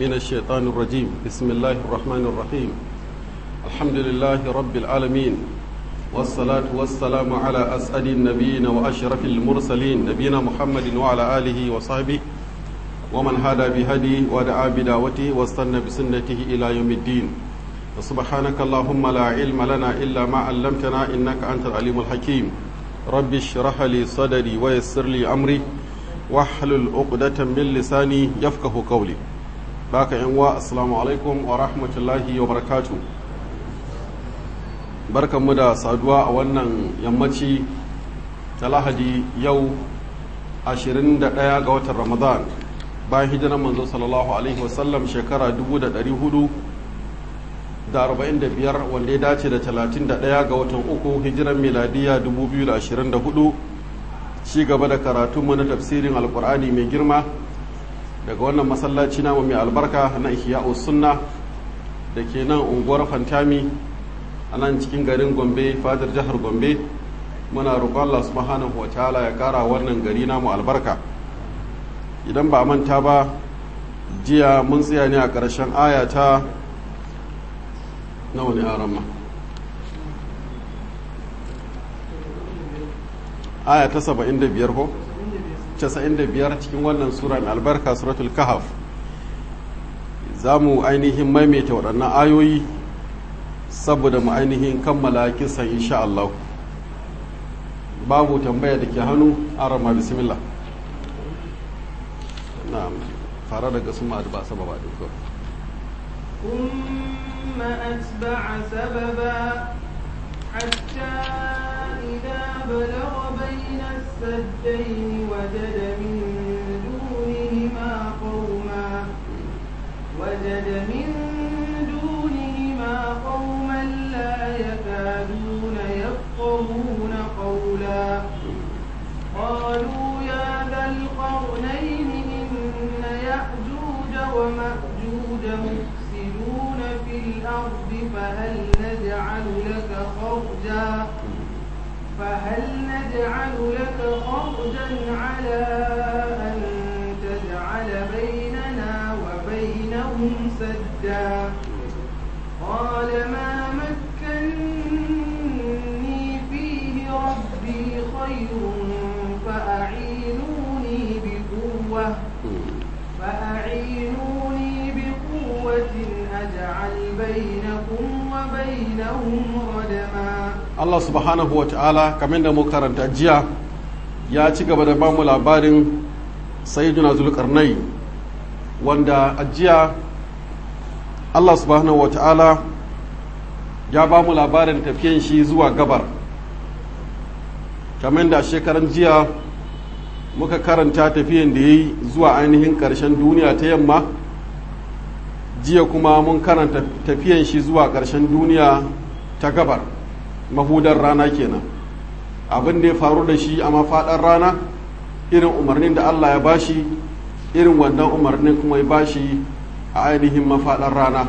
من الشيطان الرجيم بسم الله الرحمن الرحيم الحمد لله رب العالمين والصلاة والسلام على أسعد النبيين وأشرف المرسلين نبينا محمد وعلى آله وصحبه ومن هدى بهدي ودعا بدعوته واستنى بسنته إلى يوم الدين وسبحانك اللهم لا علم لنا إلا ما علمتنا إنك أنت العليم الحكيم رب اشرح لي صدري ويسر لي أمري واحلل عقدة من لساني يفقه قولي باك إنوا السلام عليكم ورحمة الله وبركاته barkan mu da saduwa a wannan yammaci ta lahadi yau 21 ga watan ramadan bayan hijirar manzo sallallahu alaihi wasallam shekara 445 wanda ya dace da 31 ga watan uku hijiran miladiya 2024 ci gaba da karatunmu na tafsirin alkur'ani mai girma daga wannan masallaci namu mai albarka na ihya'us sunna da ke nan unguwar fantami a nan cikin garin gombe fadar jihar gombe muna roƙon Allah subhanahu wa ta'ala ya ƙara wannan gari namu albarka idan ba manta ba jiya mun tsaya ne a ƙarshen aya ta nawa ne aran ma aya ta 75 ko 95 cikin wannan sura mai albarka suratul kahaf za mu ainihin maimaita waɗannan ayoyi saboda mu ainihin kammala kisan insha Allah babu tambaya da ke hannu arama bismillah na'am fara daga su ma'ad ba sababa din ko ثم أتبع سببا حتى إذا بلغ بين السدين وجد من دونهما قوما وجد من دونهما قوما لا يكادون يفقهون قولا قالوا يا ذا القرنين إن يأجوج ومأجوج مفسدون في الأرض فهل نجعل لك خرجا فهل نجعل لك خرجا على أن تجعل بيننا وبينهم سدا قال ما مكني فيه ربي خير فأعينوني بقوة فأعينوني بقوة أجعل بينكم وبينهم ردما Allah subhanahu wa ta'ala kamar da mu karanta jiya ya ci gaba da bamu labarin sayyiduna zulkarnai wanda a jiya Allah subhanahu wa ta'ala ya bamu labarin tafiyan shi zuwa gabar kamar da shekaran jiya muka karanta tafiyan da ya yi zuwa ainihin ƙarshen duniya ta yamma jiya kuma mun karanta tafiyan shi zuwa ƙarshen duniya ta gabar mahudar rana kenan abin da ya faru da shi a mafaɗar rana irin umarnin da Allah ya bashi irin wannan umarnin kuma ya bashi a ainihin mafaɗar rana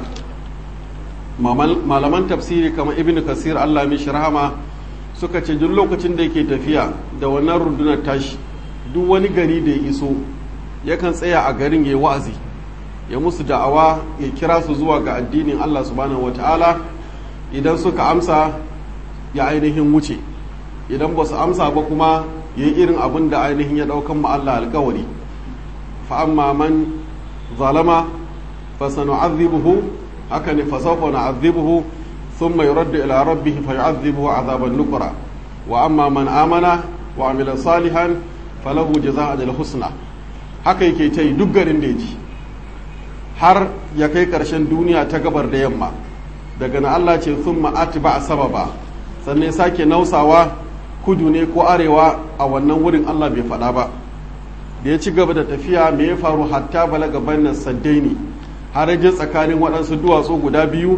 malaman tafsiri kamar ibn kasir Allah mishi rahama suka ce duk lokacin da yake tafiya da wannan rundunar tashi duk wani gari da ya iso yakan tsaya a garin ya wa'azi ya musu da'awa ya kira su zuwa ga addinin Allah subhanahu wata'ala idan suka amsa ya ainihin wuce idan ba su amsa ba kuma ya yi irin abin da ainihin ya ɗaukan ma Allah alkawari fa'amma man zalama fa sanu'adhibuhu haka ne fa sawfa na'adhibuhu thumma yuraddu ila rabbih fa yu'adhibuhu 'adhaban nukra wa amma man amana wa amila salihan falahu jazaa'ul husna haka yake ta yi duk garin da ya ji har ya kai ƙarshen duniya ta gabar da yamma daga na Allah ce sun ma'ati ba a sababa sannan ya sake nausawa kudu ne ko arewa a wannan wurin Allah bai faɗa ba da ya ci gaba da tafiya me ya faru hatta balaga bannan saddaini har je tsakanin waɗansu duwatsu guda biyu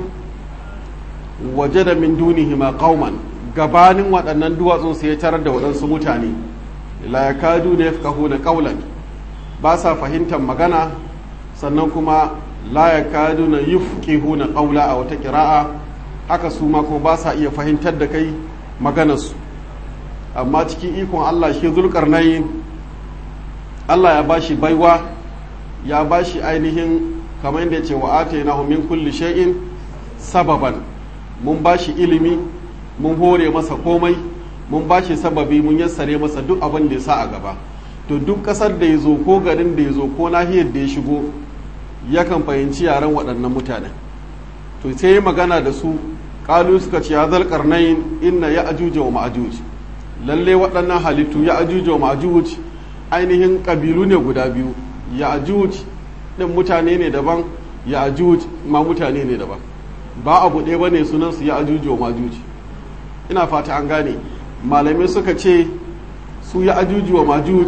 waje da min dunihi ma qauman gabanin waɗannan duwatsun sai ya tarar da waɗansu mutane la yakadu da yafqahuna qawlan ba sa fahimtar magana sannan kuma la ya kadu na yufqihuna qawla a wata kira'a haka su ma kuma ba sa iya fahimtar da kai maganarsu amma cikin ikon Allah shi zulkarnayin Allah ya bashi baiwa ya bashi ainihin kamar yadda ce wa atainahu min kulli shay'in sababan mun bashi ilimi mun hore masa komai mun bashi sababi mun yassare masa duk abin da ya sa a gaba to duk kasar da ya zo ko garin da ya zo ko nahiyar da ya shigo yakan fahimci yaren waɗannan mutanen to sai ya magana da su kalu suka ce ya zal karnayin inna ya ajuja wa ma'ajuj lalle waɗannan halittu ya ajuja wa ma'ajuj ainihin ƙabilu ne guda biyu ya ajuj ɗin mutane ne daban ya ajuj ma mutane ne daban ba abu ɗaya ba ne sunansu ya ajuja wa ma'ajuj ina fata an gane malamai suka ce su ya ajuji wa ma'ajuj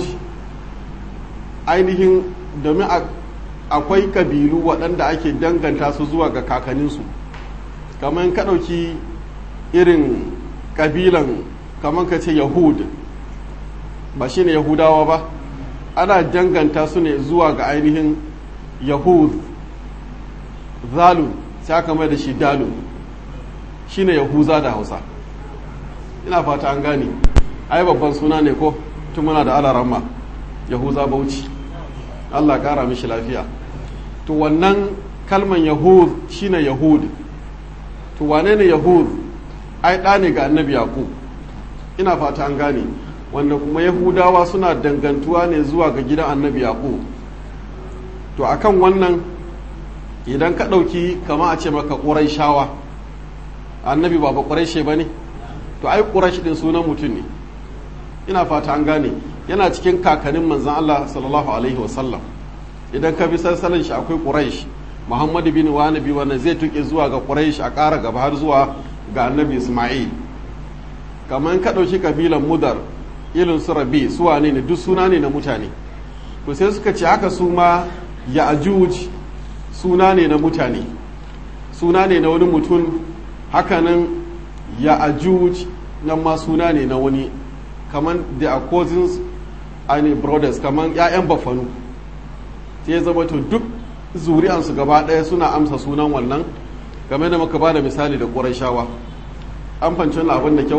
ainihin domin akwai ƙabilu waɗanda ake danganta su zuwa ga kakanninsu kamar ka ɗauki irin ƙabilan kamar ka ce yahud ba shi ne yahudawa ba ana danganta su ne zuwa ga ainihin yahud zalun sai aka mai da shi dalun shi ne yahuza da hausa ina fata an gane ai babban suna ne ko tun muna da alaramma yahuza bauchi allah kara mishi lafiya to wannan kalman yahud shine yahud to wane ne yahud ai ɗa ne ga annabi yaqub ina fata an gane wanda kuma yahudawa suna dangantuwa ne zuwa ga gidan annabi yaqub to akan wannan idan ka ɗauki kama a ce maka ƙuraishawa annabi ba ba ƙuraishe ba ne to ai ƙuraish ɗin sunan mutum ne ina fata an gane yana cikin kakannin manzan Allah sallallahu alaihi wasallam idan ka bi sassanin shi akwai ƙuraish muhammadu bin wanabi wannan zai tuke zuwa ga ƙuraish a ƙara gaba har zuwa ga annabi isma'il kamar ka ɗauki kabilan mudar ilin su rabi su wane ne duk suna ne na mutane to sai suka ce haka su ma ya ajuj suna ne na mutane suna ne na wani mutum hakanan ya ajuj nan ma suna ne na wani kamar the are cousins and brothers kamar 'ya'yan bafanu sai zama to duk zuri'ansu gaba ɗaya suna amsa sunan wannan game da muka ba da misali da ƙurashawa an fanci wani abin da kyau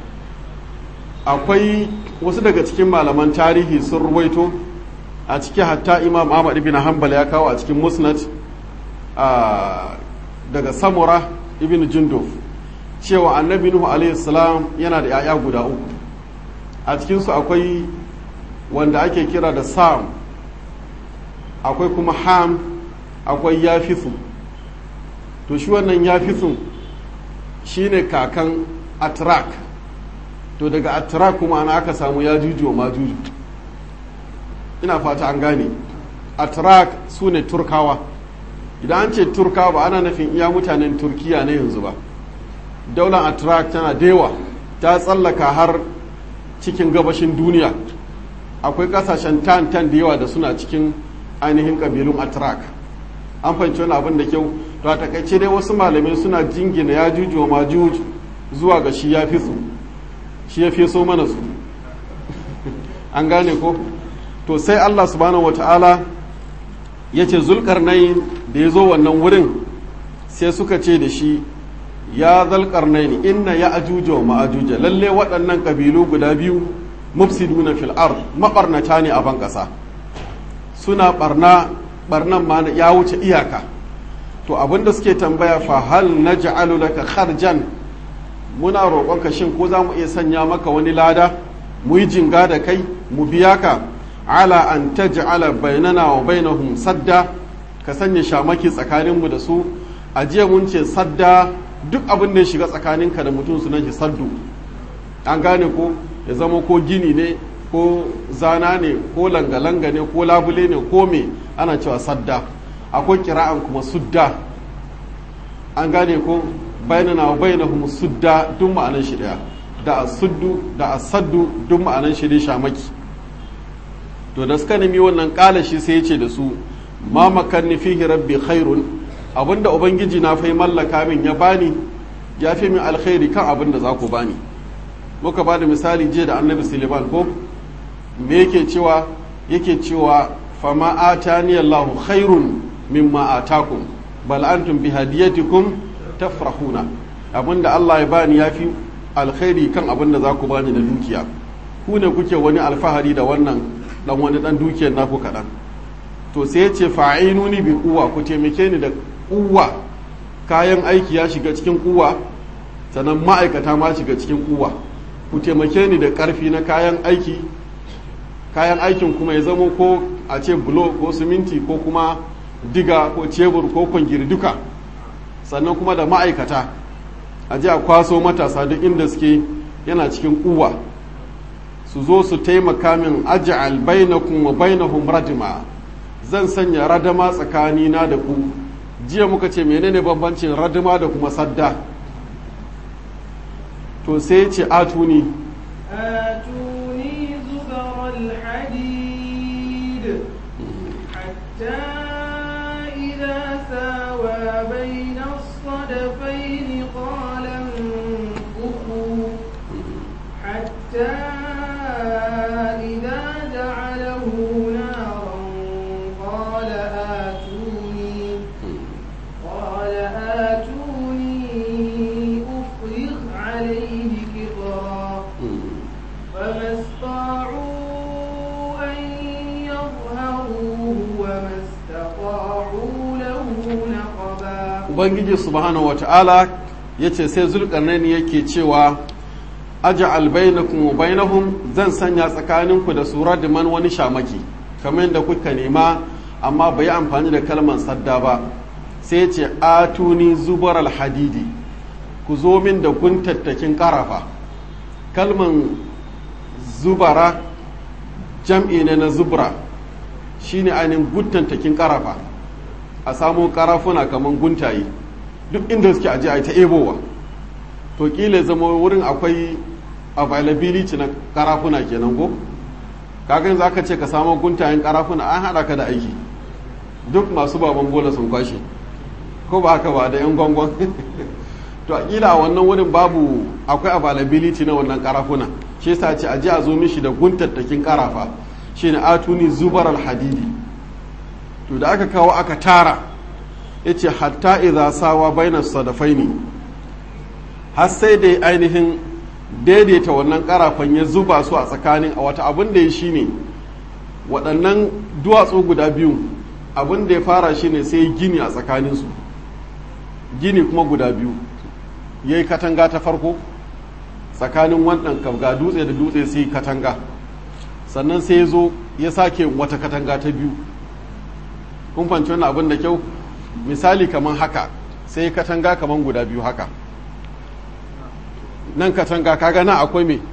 akwai wasu daga cikin malaman tarihi sun ruwaito a ciki hatta imam ahmad ibn hanbal ya kawo a cikin musnad daga samura ibn junduf cewa annabi nuhu alaihi salam yana da 'ya'ya guda uku a cikinsu akwai wanda ake kira da sam akwai kuma ham akwai yafisu to shi wannan yafisun shine kakan atrak to daga atrak kuma ana aka samu ya juju ma juju ina fata an gane atrak su ne turkawa idan an ce turkawa ba ana nufin iya mutanen turkiya na yanzu ba daular atrak tana dewa ta tsallaka har cikin gabashin duniya akwai kasashen tan tan da yawa da suna cikin ainihin kabilun atrak an fahimci wani abin da kyau to a takaice dai wasu malamai suna jingina ya juju wa majuj zuwa ga shi ya fi su shi ya fi so mana su an gane ko to sai allah subhanahu wata'ala ya ce zulkarnain da ya zo wannan wurin sai suka ce da shi ya zalkarnain inna ya ajuja wa ma'ajuja lalle waɗannan ƙabilu guda biyu mufsiduna fil ard maɓarnata ne a ban ƙasa suna barna barnan ma ya wuce iyaka to abinda suke tambaya fa hal naj'alu laka kharjan muna roƙonka shin ko za mu iya sanya maka wani lada mu yi jinga da kai mu biya ka ala an taj'ala bainana wa bainahum sadda ka sanya shamaki tsakaninmu da su a jiya mun ce sadda duk abin da ya shiga tsakaninka da mutum sunan shi saddu an gane ko ya zama ko gini ne ko zana ne ko langa-langa ne ko labule ne ko me ana cewa sadda akwai kira'an kuma sudda an gane ko bainana wa bainahum sudda duk ma'anan shi daya da asuddu da asaddu duk ma'anan shi dai shamaki to da suka nemi wannan kala shi sai ya ce da su ma makanni fihi rabbi khairun abinda ubangiji na fai mallaka min ya bani ya fi min alkhairi kan abinda za ku bani muka ba da misali jiya da annabi suleiman ko me yake cewa yake cewa fama atani Allahu khairun mimma atakum bal antum bi hadiyatikum tafrahuna abinda Allah ya bani yafi alkhairi kan abinda za ku bani na dukiya ku ne kuke wani alfahari da wannan dan wani dan dukiyar naku kaɗan to sai ya ce fa'inuni bi kuwa ku taimake ni da kuwa kayan aiki ya shiga cikin kuwa sannan ma'aikata ma shiga cikin kuwa ku taimake ni da ƙarfi na kayan aiki kayan aikin kuma ya zamo ko a ce bulo ko siminti ko kuma diga ko cebur ko kwangiri duka sannan kuma da ma'aikata a ji a kwaso matasa duk inda suke yana cikin kuwa su zo su taimaka min aj'al bainakum wa bainahum radima zan sanya radama tsakanina da ku jiya muka ce menene bambancin radima da kuma sadda to sai ce atuni آتوني زبر الحديد حتى إذا ساوى بين الصدفين قال انفخوا حتى إذا جعله نارا قال آتوني قال آتوني أفرغ عليه كبرا فما استطاعوا أن يظهروه وما استطاعوا له نقبا ubangiji subhanahu wata'ala ya ce sai zulkarnaini yake cewa aja'al bainakum wa bainahum zan sanya tsakaninku da su radiman wani shamaki kamar yadda kuka nema amma bai amfani da kalmar sadda ba sai ya ce atuni zubar alhadidi ku zo min da guntattakin karafa kalman zubara jam'i ne na zubra shine ainihin guntattakin karafa a samo karafuna kamar guntaye duk inda suke aje a ta ebowa to kila zama wurin akwai availability na karafuna kenan ko kagan za ka ce ka samu guntayen karafuna an haɗa ka da aiki duk masu baban bola sun kwashe ko ba haka ba da yan gwangwan to a kila a wannan wurin babu akwai availability na wannan karafuna shi yasa ce aje a zo mishi da guntattakin karafa shine atuni zubar alhadidi to da aka kawo aka tara yace hatta idza sawa baina sadafaini har sai da ainihin daidaita wannan karafan ya zuba su a tsakanin a wata abin da ya shine waɗannan duwatsu guda biyu abin da ya fara shine sai gini a tsakaninsu gini kuma guda biyu ya yi katanga ta farko tsakanin wannan ga dutse da dutse sai katanga sannan sai ya zo ya sake wata katanga ta biyu kun fanci wannan abin da kyau misali kamar haka sai katanga kamar guda biyu haka nan katanga kaga nan akwai me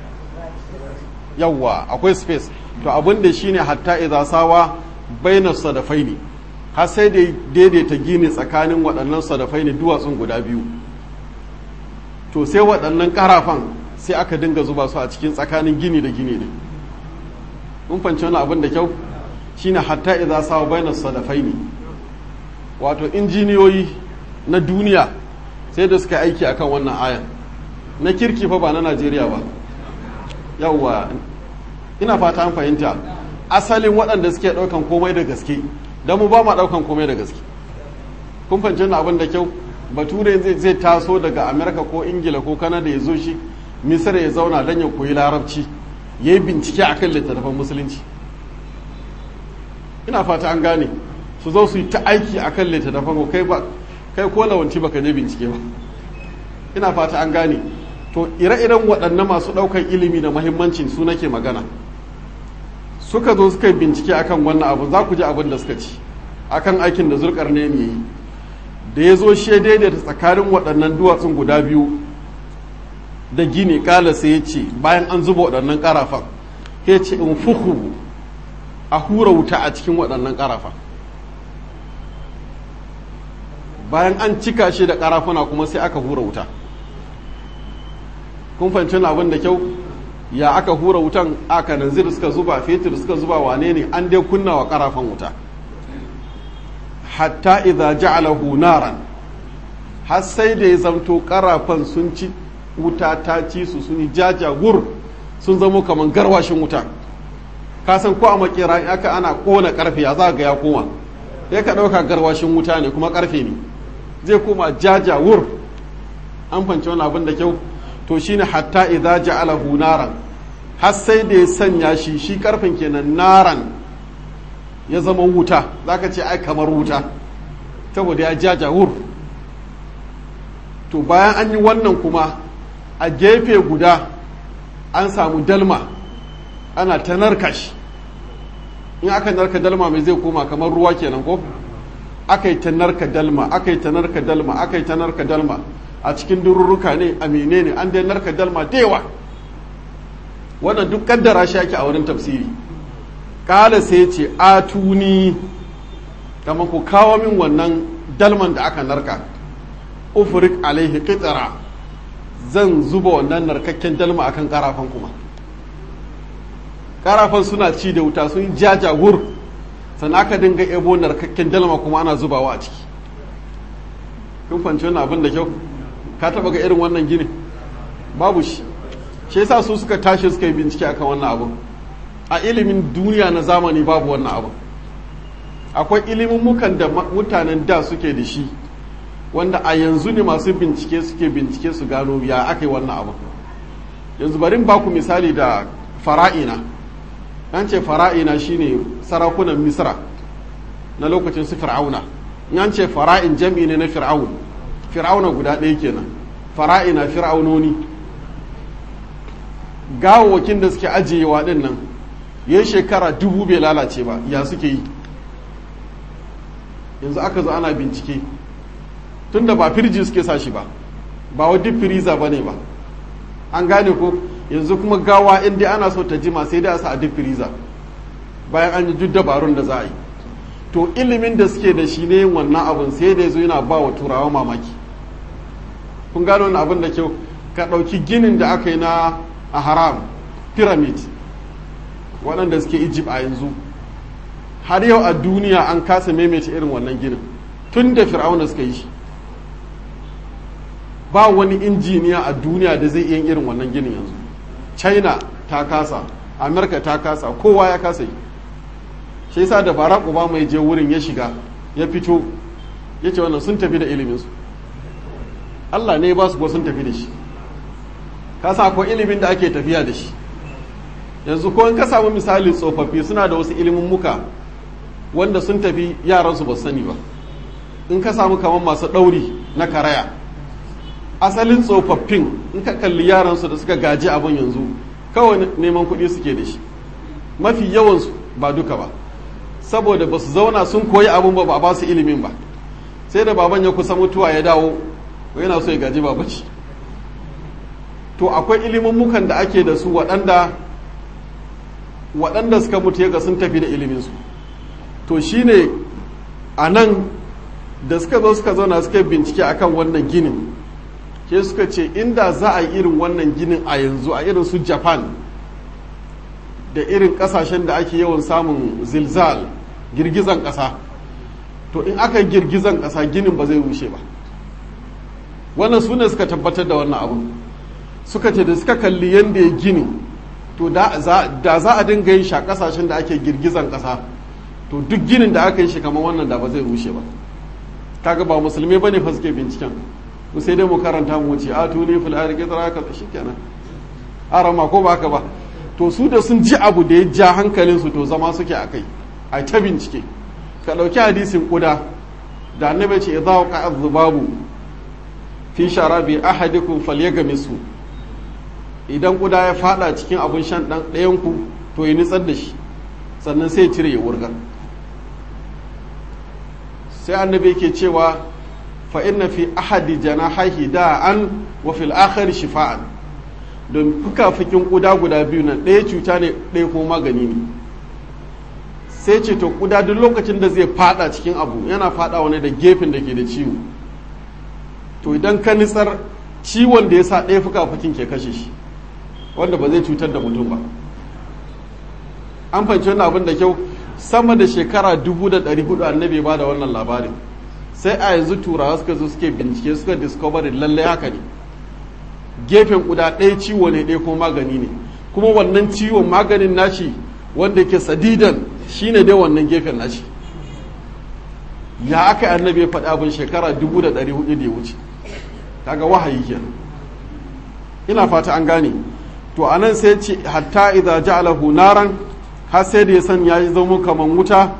yawwa akwai space to abin da shine hatta idza sawa baina sadafaini har sai da daidaita gini tsakanin waɗannan sadafaini duwatsun guda biyu to sai waɗannan karafan sai aka dinga zuba su a cikin tsakanin gini da gini ne mun fanci wani abin da kyau shine hatta idza sawa baina sadafaini wato injiniyoyi na duniya sai da suka aiki akan wannan ayan na kirki fa ba na Najeriya ba yawwa ina fata an fahimta asalin waɗanda suke ɗaukan komai da gaske don mu ba ma ɗaukan komai da gaske kun fahimci abin da kyau bature zai taso daga amerika ko ingila ko kanada ya zo shi misira ya zauna don ya koyi larabci ya yi bincike a kan littattafan musulunci ina fata an gane su zo su yi ta aiki a kan littattafan kai ba kai ko lawanci baka je bincike ba ina fata an gane to ire-iren waɗannan masu ɗaukar ilimi da mahimmancin su nake magana suka zo suka bincike akan wannan abu za ku ji abin da suka ci akan aikin da zurkar ne yi da ya zo shi daidaita tsakanin waɗannan duwatsun guda biyu da gini ƙala sai ya ce bayan an zuba waɗannan ƙarafan ya ce in fuhu a hura wuta a cikin waɗannan ƙarafan bayan an cika shi da ƙarafuna kuma sai aka hura wuta kun fahimci abin da kyau ya aka hura wutan aka nanzir suka zuba fetur suka zuba wane ne an dai kunna wa karafan wuta hatta idza ja'alahu naran har sai da ya zamto karafan sun ci wuta ta ci su sun yi jajagur sun zamo kamar garwashin wuta ka san ko a makera in aka ana kona karfe ya za ga ya koma ya ka dauka garwashin wuta ne kuma karfe ne zai koma jajawur an fanci wani abin da kyau to shine hatta idza ja'alahu naran har sai da ya sanya shi shi karfin kenan naran ya zama wuta zaka ce ai kamar wuta saboda ya jaja wur to bayan an yi wannan kuma a gefe guda an samu dalma ana ta narka shi in aka narka dalma mai zai koma kamar ruwa kenan ko aka yi ta narka dalma aka yi ta narka dalma aka yi ta narka dalma a cikin dururruka ne a menene an dai narka dalma da yawa wannan duk kaddara shi ake a wurin tafsiri kala sai ce atuni kama ku kawo min wannan dalman da aka narka ufrik alaihi qitara zan zuba wannan narkakken dalma akan karafan kuma karafan suna ci da wuta sun jaja wur sannan aka dinga ebo narkakken dalma kuma ana zubawa a ciki kun fanci wannan abin da kyau ka taba ga irin wannan gini babu shi shi yasa su suka tashi suka yi bincike akan wannan abu a ilimin duniya na zamani babu wannan abu akwai ilimin mukan da mutanen da suke da shi wanda a yanzu ne masu bincike suke bincike su gano ya aka yi wannan abu yanzu bari ba ku misali da fara'ina an ce fara'ina shine sarakunan misra na lokacin su fir'auna an ce fara'in jam'i ne na fir'aun fir'auna guda ɗaya kenan fara'ina fir'aunoni gawawakin da suke ajiyewa ɗin nan ya shekara dubu bai lalace ba ya suke yi yanzu aka zo ana bincike tunda ba firji suke sa shi ba ba wa duk firiza ba ne ba an gane ko yanzu kuma gawa inda ana so ta jima sai dai a sa a duk firiza bayan an yi duk dabarun da za a yi to ilimin da suke da shi ne wannan abin sai da zo yana ba wa turawa mamaki kun gano wani abin da kyau ka ɗauki ginin da aka yi na a haram pyramid waɗanda suke egypt a yanzu har yau a duniya an kasa maimaita irin wannan ginin tun da fir'auna suka yi shi ba wani injiniya a duniya da zai iya irin wannan ginin yanzu china ta kasa amerika ta kasa kowa ya kasa yi shi yasa da barack obama ya je wurin ya shiga ya fito ya ce wannan sun tafi da iliminsu allah ne ba su ko sun tafi da shi kasa akwai ilimin da ake tafiya da shi yanzu ko in ka samu misali tsofaffi suna da wasu ilimin muka wanda sun tafi yaransu ba sani ba in ka samu kamar masu ɗauri na karaya asalin tsofaffin in ka kalli yaransu da suka gaji abin yanzu kawai neman kuɗi suke da shi mafi yawansu ba duka ba saboda ba su zauna sun koyi abin ba ba ba su ilimin ba sai da baban ya kusa mutuwa ya dawo yana so ya gaji babaci to akwai ilimin mukan da ake da su waɗanda waɗanda suka mutu ya sun tafi da iliminsu to shine a nan da suka zo suka zauna suka bincike akan wannan ginin ke suka ce inda za a yi irin wannan ginin a yanzu a irin su japan da irin kasashen da ake yawan samun zilzal girgizan ƙasa to in aka yi girgizan ƙasa ginin ba zai rushe ba wannan su ne suka tabbatar da wannan abu suka ce da suka kalli yadda ya gini to da za a dinga yin shi a kasashen da ake girgizan ƙasa to duk ginin da aka yi shi kamar wannan da ba zai rushe ba kaga ba musulmi bane fa suke binciken mu sai dai mu karanta mu wuce a tuni fil arqi taraka shikenan arama ko ba haka ba to su da sun ji abu da ya ja hankalin su to zama suke akai a ta bincike ka dauki hadisin kuda da annabi ce idza waqa adh-dhubabu fi sharabi ahadikum falyagmisu idan kuda ya fada cikin abun shan dan ɗayan ku to ya nitsar da shi sannan sai ya cire ya wurgar sai annabi ke cewa fa inna fi ahadi janahihi da'an wa fil akhir shifa'an don fukafukin kuda guda biyu nan ɗaya cuta ne ɗaya kuma magani ne sai ce to kuda duk lokacin da zai fada cikin abu yana fada wani da gefen da ke da ciwo to idan ka nitsar ciwon da ya sa ɗaya fukafukin ke kashe shi wanda ba zai cutar da mutum ba an fahimci wannan abin da kyau sama da shekara dubu da ɗari hudu annabi ba da wannan labarin sai a yanzu turawa suka zo suke bincike suka discovery lalle haka ne gefen guda ɗaya ciwo ne ɗaya kuma magani ne kuma wannan ciwon maganin nashi wanda ke sadidan shine dai wannan gefen nashi ya aka annabi ya faɗi abin shekara dubu da ɗari hudu da ya wuce kaga wahayi kenan ina fata an gane to anan sai ce hatta idza ja'alahu naran har sai da ya san ya zama kaman wuta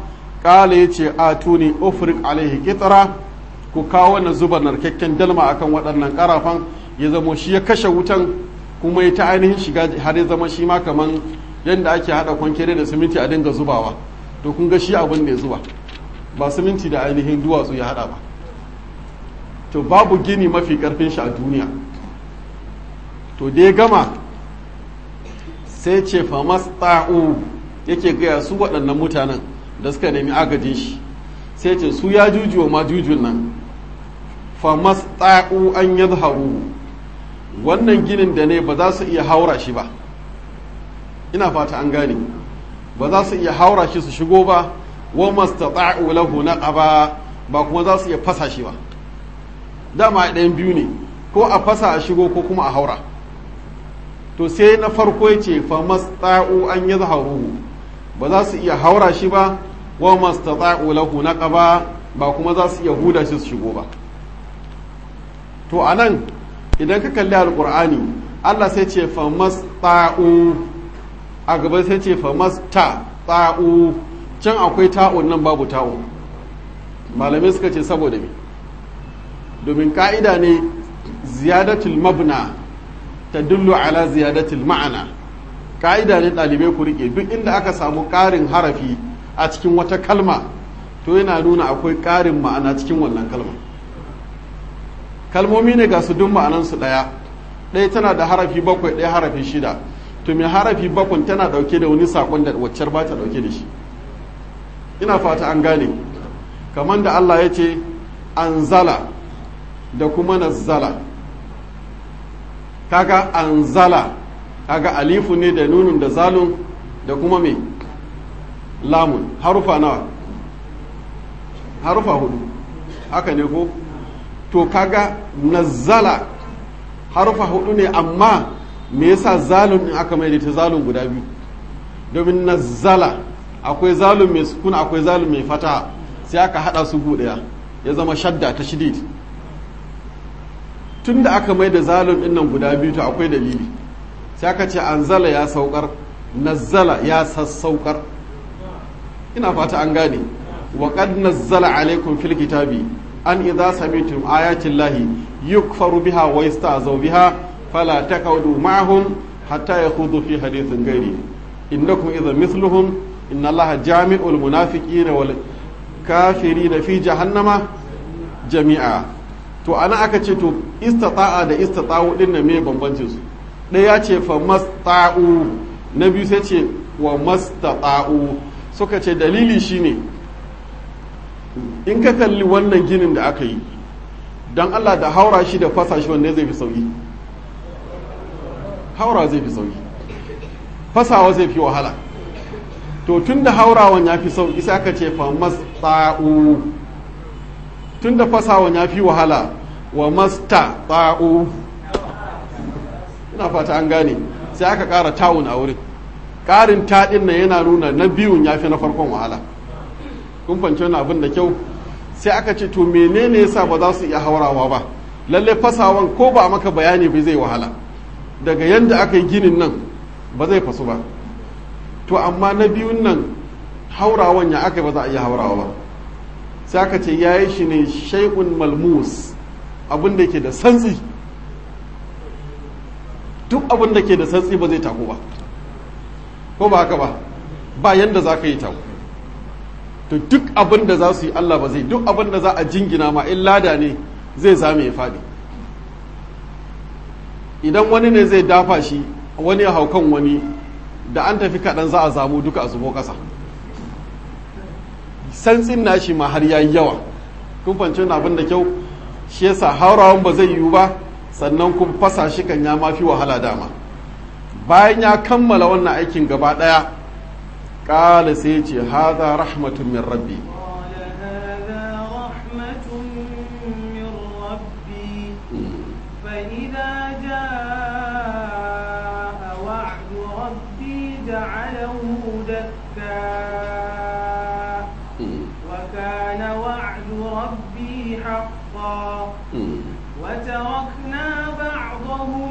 ƙala ya ce a tuni ofrik alaihi kitara ku kawo wannan zuba narkakken dalma akan waɗannan ƙarafan ya zamo shi ya kashe wutan kuma ya ta ainihin shiga har ya zama shi ma kaman yadda ake haɗa kwankere da siminti a dinga zubawa to kun ga shi abin da ya zuba ba siminti da ainihin duwatsu ya haɗa ba to babu gini mafi ƙarfin shi a duniya to da ya gama sai ce famas ta'u yake gaya su waɗannan mutanen da suka nemi agajin shi sai ce su ya juju wa majujun nan famas ta'u an yadharu wannan ginin da ne ba za su iya haura shi ba ina fata an gane ba za su iya haura shi su shigo ba wa mastata'u lahu naqaba ba kuma za su iya fasa shi ba dama ɗayan biyu ne ko a fasa a shigo ko kuma a haura to sai na farko ya ce fa masta'u an yadharuhu ba za su iya haura shi ba wa mastata'u lahu naqaba ba kuma za su iya huda shi su shigo ba to anan idan ka kalli alqur'ani Allah sai ce fa masta'u a gaba sai ce fa masta ta'u can akwai ta'un nan babu ta'u malamai suka ce saboda me domin ka'ida ne ziyadatul mabna ta dullu ala ziyadatul ma'ana ka'ida ne ɗalibai ku rike duk inda aka samu ƙarin harafi a cikin wata kalma to yana nuna akwai ƙarin ma'ana cikin wannan kalma kalmomi ne ga su duk ma'anansu ɗaya ɗaya tana da harafi bakwai ɗaya harafi shida to mai harafi bakwai tana ɗauke da wani saƙon da waccar ba ta ɗauke da shi ina fata an gane kamar da Allah ya ce anzala da kuma nazzala kaga anzala kaga alifu ne da nunun da zalun da kuma me lamun harufa nawa harufa hudu haka ne ko to kaga nazzala harufa hudu ne amma me yasa zalun din aka mai ta zalun guda biyu domin nazzala akwai zalun mai sukuna akwai zalun mai fata sai aka hada su gu daya ya zama shadda ta shidid tun da aka mai da zalun din nan guda biyu to akwai dalili sai aka ce anzala ya saukar nazzala ya sassaukar ina fata an gane wa qad nazzala alaikum fil kitabi an idza samitum ayati llahi yukfaru biha wa yasta'zaw biha fala taqawdu ma'ahum hatta yakhudhu fi hadithin ghairi innakum idza mithluhum inna allaha jami'ul munafiqina wal kafirina fi jahannama jami'a to ana aka ce to istata'a da istata'u din na me bambancin su ɗaya ce fa masta'u na biyu sai ce wa mastata'u suka ce dalili shine in ka kalli wannan ginin da aka yi don Allah da haura shi da fasa shi wanne zai fi sauki haura zai fi sauki fasawa zai fi wahala to tun da haurawan ya fi sauki sai aka ce fa masta'u tun da fasawan ya fi wahala wa masta ta'u ina fata an gane sai aka ƙara tawun a wurin ƙarin taɗin nan yana nuna na biyun ya fi na farkon wahala kun fahimci wani abin da kyau sai aka ce to menene yasa ba za su iya haurawa ba lalle fasawan ko ba maka bayani bai zai wahala daga yadda aka yi ginin nan ba zai fasu ba to amma na biyun nan haurawan ya aka ba za a iya haurawa ba sai aka ce ya yi shi ne shaikun malmus abin da ke da santsi duk abin da ke da santsi ba zai tako ba ko ba haka ba ba yadda za ka yi tako to duk abin da za su yi Allah ba zai duk abin da za a jingina ma in lada ne zai zame ya faɗi idan wani ne zai dafa shi wani ya haukan wani da an tafi kaɗan za a zamu duka a zubo ƙasa santsin nashi ma har yayi yawa kun fanci abin da kyau shi yasa haurawan ba zai yiwu ba sannan kun fasa shi kan ya mafi wahala dama bayan ya kammala wannan aikin gaba ɗaya ƙala sai ce haza rahmatun min rabbi فإذا جاء وعد ربي جعله دكا وكان وعد ربي حقا وتركنا بعضهم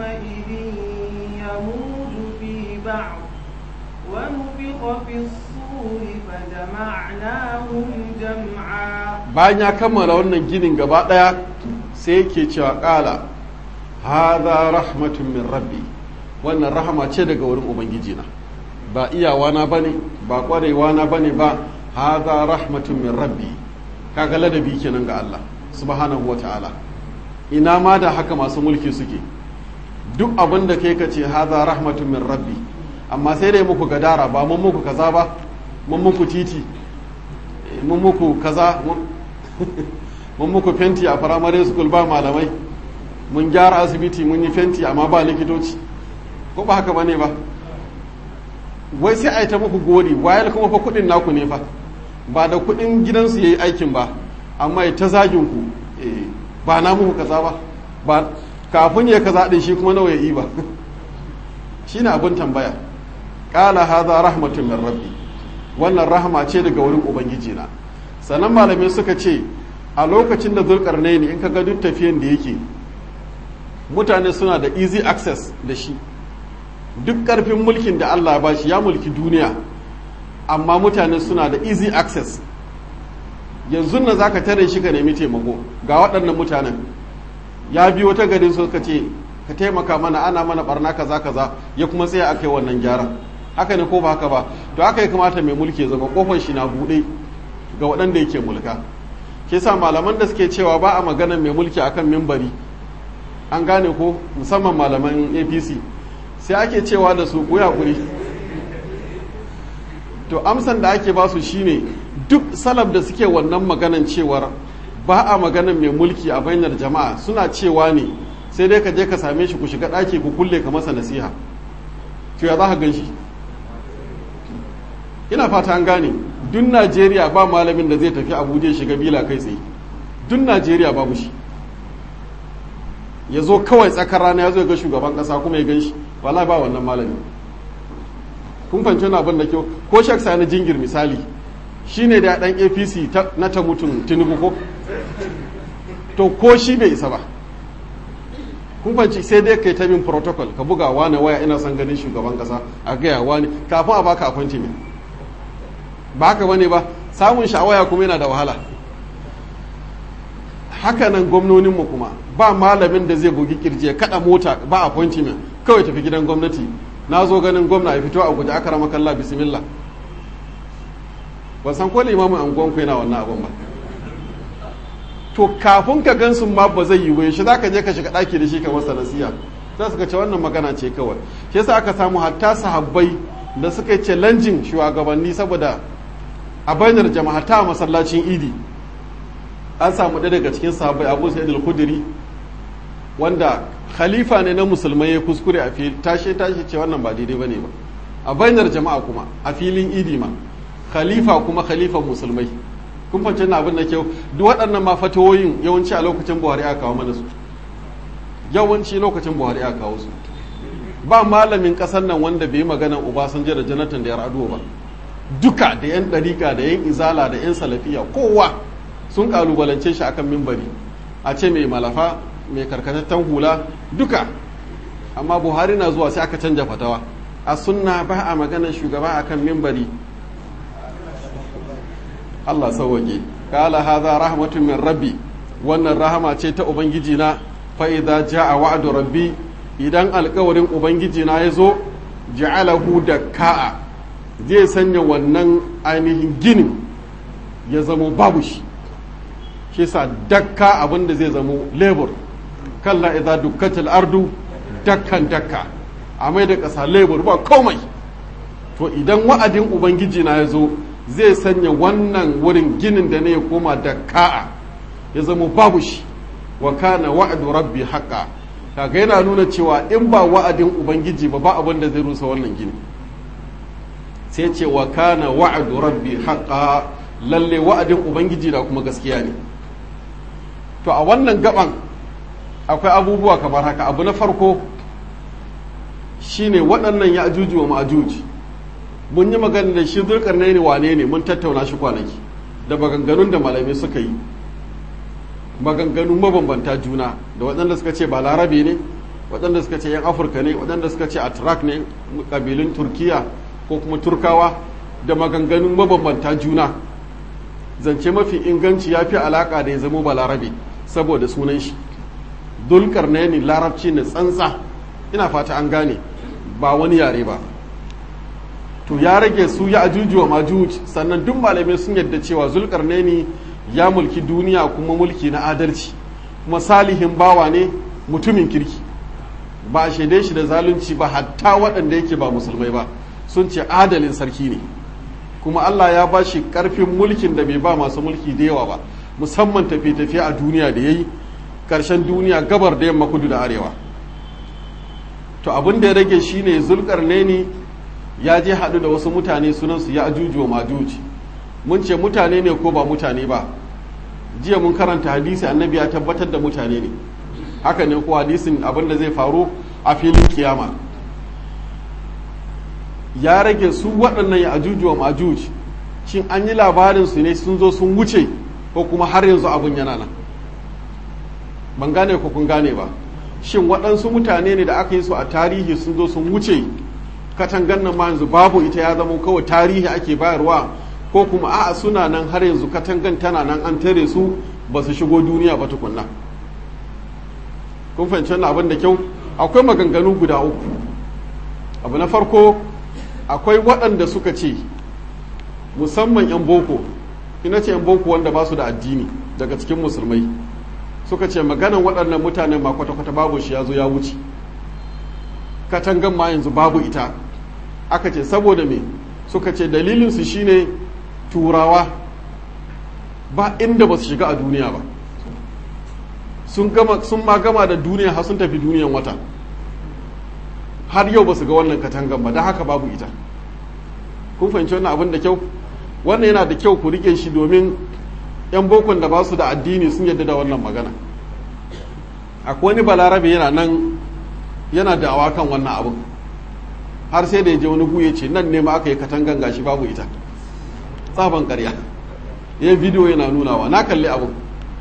يومئذ يموج في بعض ونفخ في الصور الدبر فجمعناهم جمعا bayan ya kammala wannan ginin gaba ɗaya sai yake cewa ƙala haza rahmatun min rabbi wannan rahama ce daga wurin ubangiji na ba iyawana bane ba ƙwarewa na bane ba haza rahmatun min rabbi kaga ladabi kenan ga Allah subhanahu wa ta'ala ina ma da haka masu mulki suke duk abin da kai ka ce haza rahmatun min rabbi amma sai dai muku gadara ba mun muku kaza ba mun muku titi mun muku kaza mun muku fenti a firamare school ba malamai mun gyara asibiti mun yi fenti amma ba likitoci ko ba haka bane ba wai sai a yi ta muku gori wayar kuma fa kudin naku ne fa ba da kudin gidansu ya yi aikin ba amma ya ta zagin ku ba na muku kaza ba ba kafin ya kaza din shi kuma nawa ya yi ba shine abin tambaya qala hadha rahmatun min rabbi wannan rahama ce daga wurin ubangiji na sannan malamai suka ce a lokacin da zulkarnaini in ka ga duk tafiyan da yake mutane suna da easy access da shi duk karfin mulkin da Allah ya bashi ya mulki duniya amma mutane suna da easy access yanzu na zaka tare shi ka nemi taimako ga waɗannan mutanen ya biyo ta garin su ka ce ka taimaka mana ana mana barna kaza kaza ya kuma tsaya aka yi wannan gyaran haka ne ko ba haka ba to haka ya kamata mai mulki ya zama kofar shi na buɗe ga waɗanda yake mulka ke sa malaman da suke cewa ba a magana mai mulki akan mimbari an gane ko musamman malaman apc sai ake cewa da su kuya kuri to amsan da ake ba su shine duk salaf da suke wannan maganan cewar ba a maganan mai mulki a bainar jama'a suna cewa ne sai dai ka je ka same shi ku shiga ɗaki ku kulle ka masa nasiha to ya za ka gan shi ina fata an gane duk najeriya ba malamin da zai tafi abuja shiga bila kai tsaye duk najeriya babu shi ya zo kawai tsakar rana ya zo ga shugaban kasa kuma ya gan shi wala ba wannan malami kun fahimci wani abin da kyau ko shak sani jingir misali shine da dan apc na ta mutum tinubu ko to ko shi bai isa ba kun fahimci sai dai kai ta bin protocol ka buga wane waya ina son ganin shugaban kasa a gaya wani kafin a baka appointment ba haka bane ba samun sha'awaya kuma yana da wahala haka nan gwamnoninmu kuma ba malamin da zai bugi kirji ya kada mota ba appointment kawai tafi gidan gwamnati na zo ganin gwamna ya fito a guje aka rama kalla bismillah ban san ko limamin anguwanku yana wannan abin ba to kafin ka gan su ma ba zai yi wai shi za ka je ka shiga ɗaki da shi ka masa nasiya za su ce wannan magana ce kawai shi yasa aka samu hatta sahabbai da suka yi challenging shugabanni saboda a bainar jama'a ta masallacin idi an samu ɗaya daga cikin sahabbai abu sa'id al-khudri wanda khalifa ne na musulmai ya kuskure a fili tashe tashe ce wannan ba daidai bane ba a bainar jama'a kuma a filin idi ma khalifa kuma khalifan musulmai kun fahimci na abin da kyau duk waɗannan ma fatawoyin yawanci a lokacin buhari aka kawo mana su yawanci lokacin buhari aka kawo su ba malamin ƙasar nan wanda bai yi maganan obasanjo da jonathan da ya raduwa ba duka da yan ɗarika da yan izala da yan salafiya kowa sun kalubalance shi akan mimbari a ce mai malafa mai karkatattan hula duka amma buhari na zuwa sai aka canja fatawa a sunna ba a maganar shugaba akan mimbari Allah sauwake kala haza rahmatun min rabbi wannan rahama ce ta ubangiji na fa idza jaa wa'du rabbi idan alkawarin ubangiji na yazo ja'alahu ka'a zai sanya wannan ainihin ginin ya zamo babu shi shi sa dakka abinda zai zamo labor kalla idza dukkatil ardu dakkan dakka a mai da ƙasa labor ba komai to idan wa'adin ubangiji na ya zo zai sanya wannan wurin ginin da ne ya koma dakka'a ya zamo babu shi wa kana wa'adu rabbi haƙa kaga yana nuna cewa in ba wa'adin ubangiji ba ba abin da zai rusa wannan gini sai ce wa kana wa'adu rabbi haƙa lalle wa'adin ubangiji da kuma gaskiya ne to a wannan gaban akwai abubuwa kamar haka abu na farko shine waɗannan ya ajuji wa ma'ajuji mun yi magana da shi zulkarnai ne wane ne mun tattauna shi kwanaki da maganganun da malamai suka yi maganganun mabambanta juna da waɗanda suka ce ba larabe ne waɗanda suka ce yan afirka ne waɗanda suka ce atrak ne ƙabilun turkiya ko kuma turkawa da maganganun mabambanta juna zance mafi inganci ya fi alaƙa da ya zama balarabe saboda sunan shi dulkar ne larabci na tsantsa ina fata an gane ba wani yare ba to ya rage su ya ajuju wa majuj sannan duk malamai sun yadda cewa zulkarnaini ya mulki duniya kuma mulki na adalci kuma salihin bawa ne mutumin kirki ba a shaide shi da zalunci ba hatta waɗanda yake ba musulmai ba sun ce adalin sarki ne kuma Allah ya ba shi ƙarfin mulkin da bai ba masu mulki da yawa ba musamman tafiye-tafiye a duniya da ya yi ƙarshen duniya gabar da yamma kudu da arewa to abin da ya rage shine zulkarnaini ya je haɗu da wasu mutane sunansu ya ajuju wa majuji mun ce mutane ne ko ba mutane ba jiya mun karanta hadisi annabi ya tabbatar da mutane ne haka ne ko hadisin abin da zai faru a filin kiyama ya rage su waɗannan ya ajuju wa majuji shin an yi labarin su ne sun zo sun wuce ko kuma har yanzu abin yana nan ban gane ko kun gane ba shin waɗansu mutane ne da aka yi su a tarihi sun zo sun wuce katangan nan ma yanzu babu ita ya zama kawai tarihi ake bayarwa ko kuma a'a suna nan har yanzu katangan tana nan an tare su ba su shigo duniya ba tukunna kun fahimci wannan abin da kyau akwai maganganu guda uku abu na farko akwai waɗanda suka ce musamman 'yan boko ina ce 'yan boko wanda ba su da addini daga cikin musulmai suka ce maganan waɗannan mutanen ma kwata-kwata babu shi ya zo ya wuce katangan ma yanzu babu ita aka ce saboda me suka ce dalilinsu shine turawa ba inda ba su shiga a duniya ba sun ma gama da duniya har sun tafi duniyan wata har yau ba su ga wannan katangan ba don haka babu ita kun fahimci wannan abin da kyau wannan yana da kyau ku rike shi domin 'yan bokon da ba su da addini sun yadda da wannan magana akwai wani balarabe yana nan yana da kan wannan abin har sai da ya je wani gu ya ce nan ne ma aka yi katangan gashi babu ita tsaban karya ya bidiyo yana nunawa na kalli abin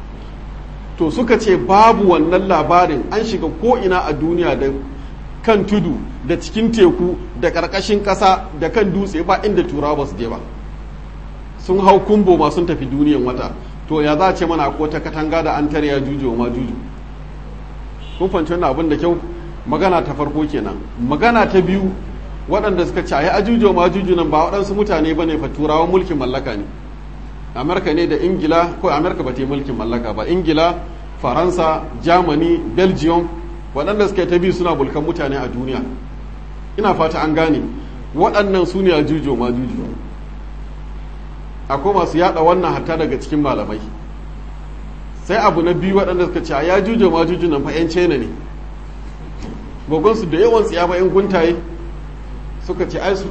to suka ce babu wannan labarin an shiga ko'ina a duniya da kan tudu da cikin teku da ƙarƙashin ƙasa da kan dutse ba inda turawa ba su je ba sun hau kumbo ma sun tafi duniyan wata to ya za a ce mana ko ta katanga da an tare ya juju ma juju kun fahimci wannan abin da kyau magana ta farko kenan magana ta biyu waɗanda suka ce ayi ajuju ma juju nan ba waɗansu mutane bane fa turawan mulkin mallaka ne amurka ne da ingila ko amurka ba ta yi mulkin mallaka ba ingila faransa germany belgium waɗanda suka ta biyu suna bulkan mutane a duniya ina fata an gane waɗannan su ne ajuju ma juju akwai masu yada wannan hatta daga cikin malamai sai abu na biyu waɗanda suka ce ya juje ma juju nan fa 'yan china ne gogonsu da yawan tsiya ba 'yan guntaye suka ce ai su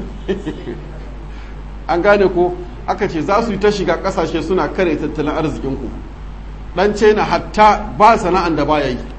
an gane ko aka ce za su yi ta shiga ƙasashe suna kare tattalin arzikinku ɗan china hatta ba sana'an da baya yi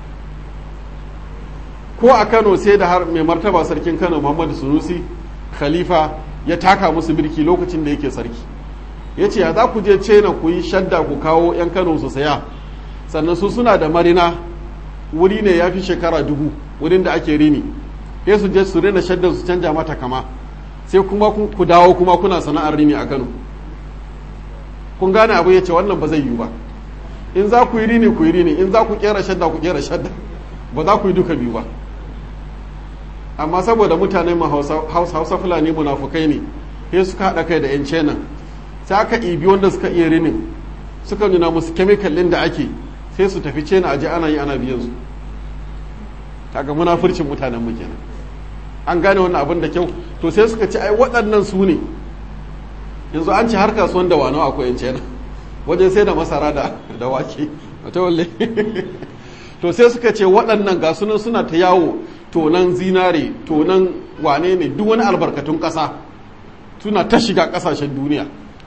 ko a kano sai da har mai martaba sarkin kano muhammadu sunusi khalifa ya taka musu birki lokacin da yake sarki ya ce ya za ku je cena ku yi shadda ku kawo 'yan kano su saya sannan su suna da marina wuri ne ya fi shekara dubu wurin da ake rini sai su je su rina shaddan su canja mata kama sai kuma ku dawo kuma kuna sana'ar rini a kano kun gane abu ya ce wannan ba zai yiwu ba in za ku yi rini ku yi rini in za ku kera shadda ku kera shadda ba za ku yi duka biyu ba amma saboda mutanen mu hausa fulani munafukai ne sai suka haɗa kai da 'yan cenan sai aka ibi wanda suka iya rinin suka nuna musu kemikal ɗin da ake sai su tafi cena aje ana yi ana biyan su kaga munafurcin mutanen mu kenan an gane wannan abin da kyau to sai suka ce ai waɗannan su ne yanzu an ci har kasuwan da wano akwai yan cena wajen sai da masara da da wake ta walle to sai suka ce waɗannan ga sunan suna ta yawo tonan zinare tonan wane ne duk wani albarkatun ƙasa suna ta shiga ƙasashen duniya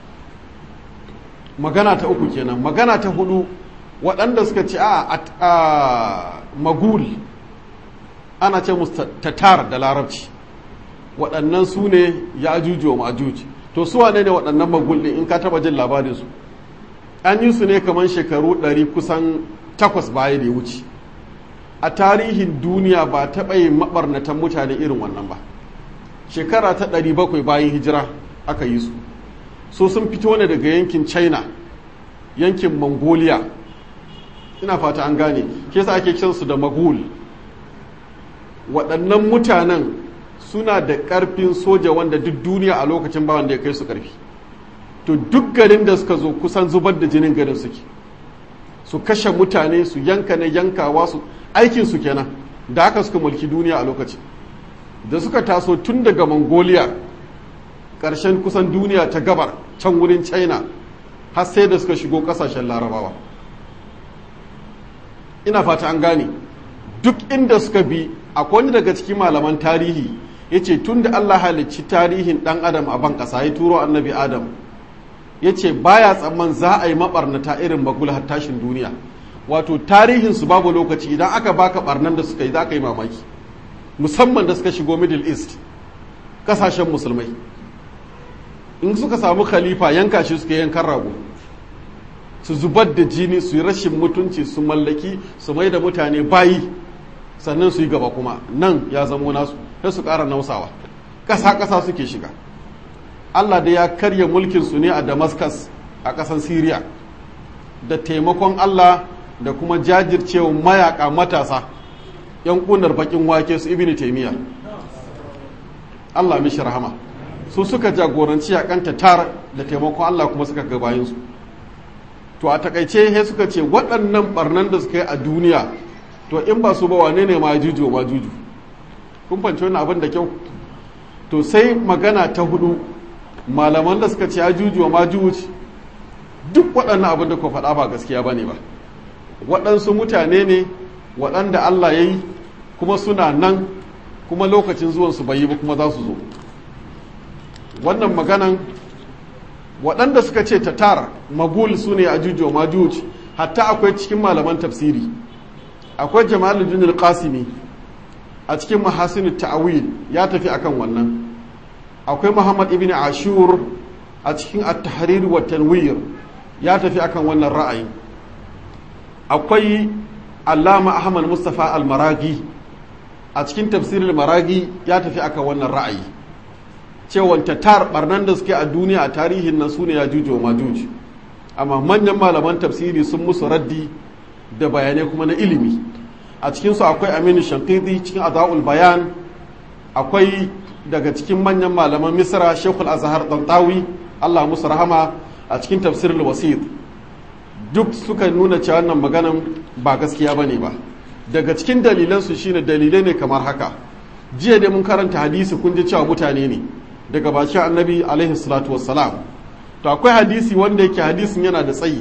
magana ta uku kenan magana ta hudu waɗanda suka ce a magul ana ce musu tatar da larabci waɗannan su ne ya ajuju wa majuji to su wane ne waɗannan magul ɗin in ka taba jin labarin su an yi su ne kamar shekaru ɗari kusan takwas baya da ya wuce a tarihin duniya ba taɓa yin maɓarnatan mutane irin wannan ba shekara ta ɗari bakwai bayan hijira aka yi su so sun fito ne daga yankin china yankin mongolia ina fata an gane ke sa ake kiransu da magul waɗannan mutanen suna da ƙarfin soja wanda duk duniya a lokacin ba wanda ya kai su ƙarfi to duk garin da suka zo kusan zubar da jinin garin suke su kashe mutane su yanka na yankawa su aikin su kenan da haka suka mulki duniya a lokacin da suka taso tun daga mongolia ƙarshen kusan duniya ta gabar can wurin china har sai da suka shigo ƙasashen larabawa ina fata an gane duk inda suka bi akwai wani daga cikin malaman tarihi ya ce tun da allah halicci tarihin ɗan adam a ban ƙasa ya turo annabi adam ya ce baya tsamman za a yi maɓarnata irin magul har tashin duniya wato tarihinsu babu lokaci idan aka baka ɓarnan da suka yi za ka yi mamaki musamman da suka shigo middle east ƙasashen musulmai in suka samu khalifa yanka shi suka yankan rago su zubar da jini su yi rashin mutunci su mallaki su mai da mutane bayi sannan su yi gaba kuma nan ya zamo nasu sai su ƙara nausawa ƙasa-ƙasa suke shiga allah da ya karya mulkinsu ne a damascus a ƙasan syria da taimakon allah da kuma jajircewa mayaka matasa yan ƙunar bakin wake su ibini taimiyya allah mishi rahama su suka jagoranci a kanta tar da taimakon allah kuma suka gabayinsu to a takaice he suka ce waɗannan barnan da suka yi a duniya to in ba su ba wane ne ma juju ma juju kun fanci wani abin da kyau to sai magana ta hudu malaman da suka ce ya juju ma juju duk waɗannan abin da ku faɗa ba gaskiya ba ne ba waɗansu mutane ne waɗanda Allah ya yi kuma suna nan kuma lokacin zuwansu bai yi ba kuma za su zo wannan maganan waɗanda suka ce tatar magul su ne a jujo majuj hatta akwai cikin malaman tafsiri akwai jamaluddin al-qasimi a cikin mahasin ta'awil ya tafi akan wannan akwai muhammad ibn ashur a cikin at-tahrir wa tanwir ya tafi akan wannan ra'ayin akwai allama ahmad mustafa al-maragi a cikin tafsirin maragi ya tafi akan wannan ra'ayi cewa tatar barnan da suke a duniya a tarihin nan sune ya jujo majuj amma manyan malaman tafsiri sun musu raddi da bayanai kuma na ilimi a cikinsu akwai aminu shankidi cikin aza'ul bayan akwai daga cikin manyan malaman misra shekul azhar tantawi allah musu rahama a cikin tafsirul wasit duk suka nuna cewa wannan maganan ba gaskiya ba ne ba daga cikin dalilansu shine dalilai ne kamar haka jiya dai mun karanta hadisi kun ji cewa mutane ne daga bakin annabi alaihi salatu wassalam to akwai hadisi wanda yake hadisin yana da tsayi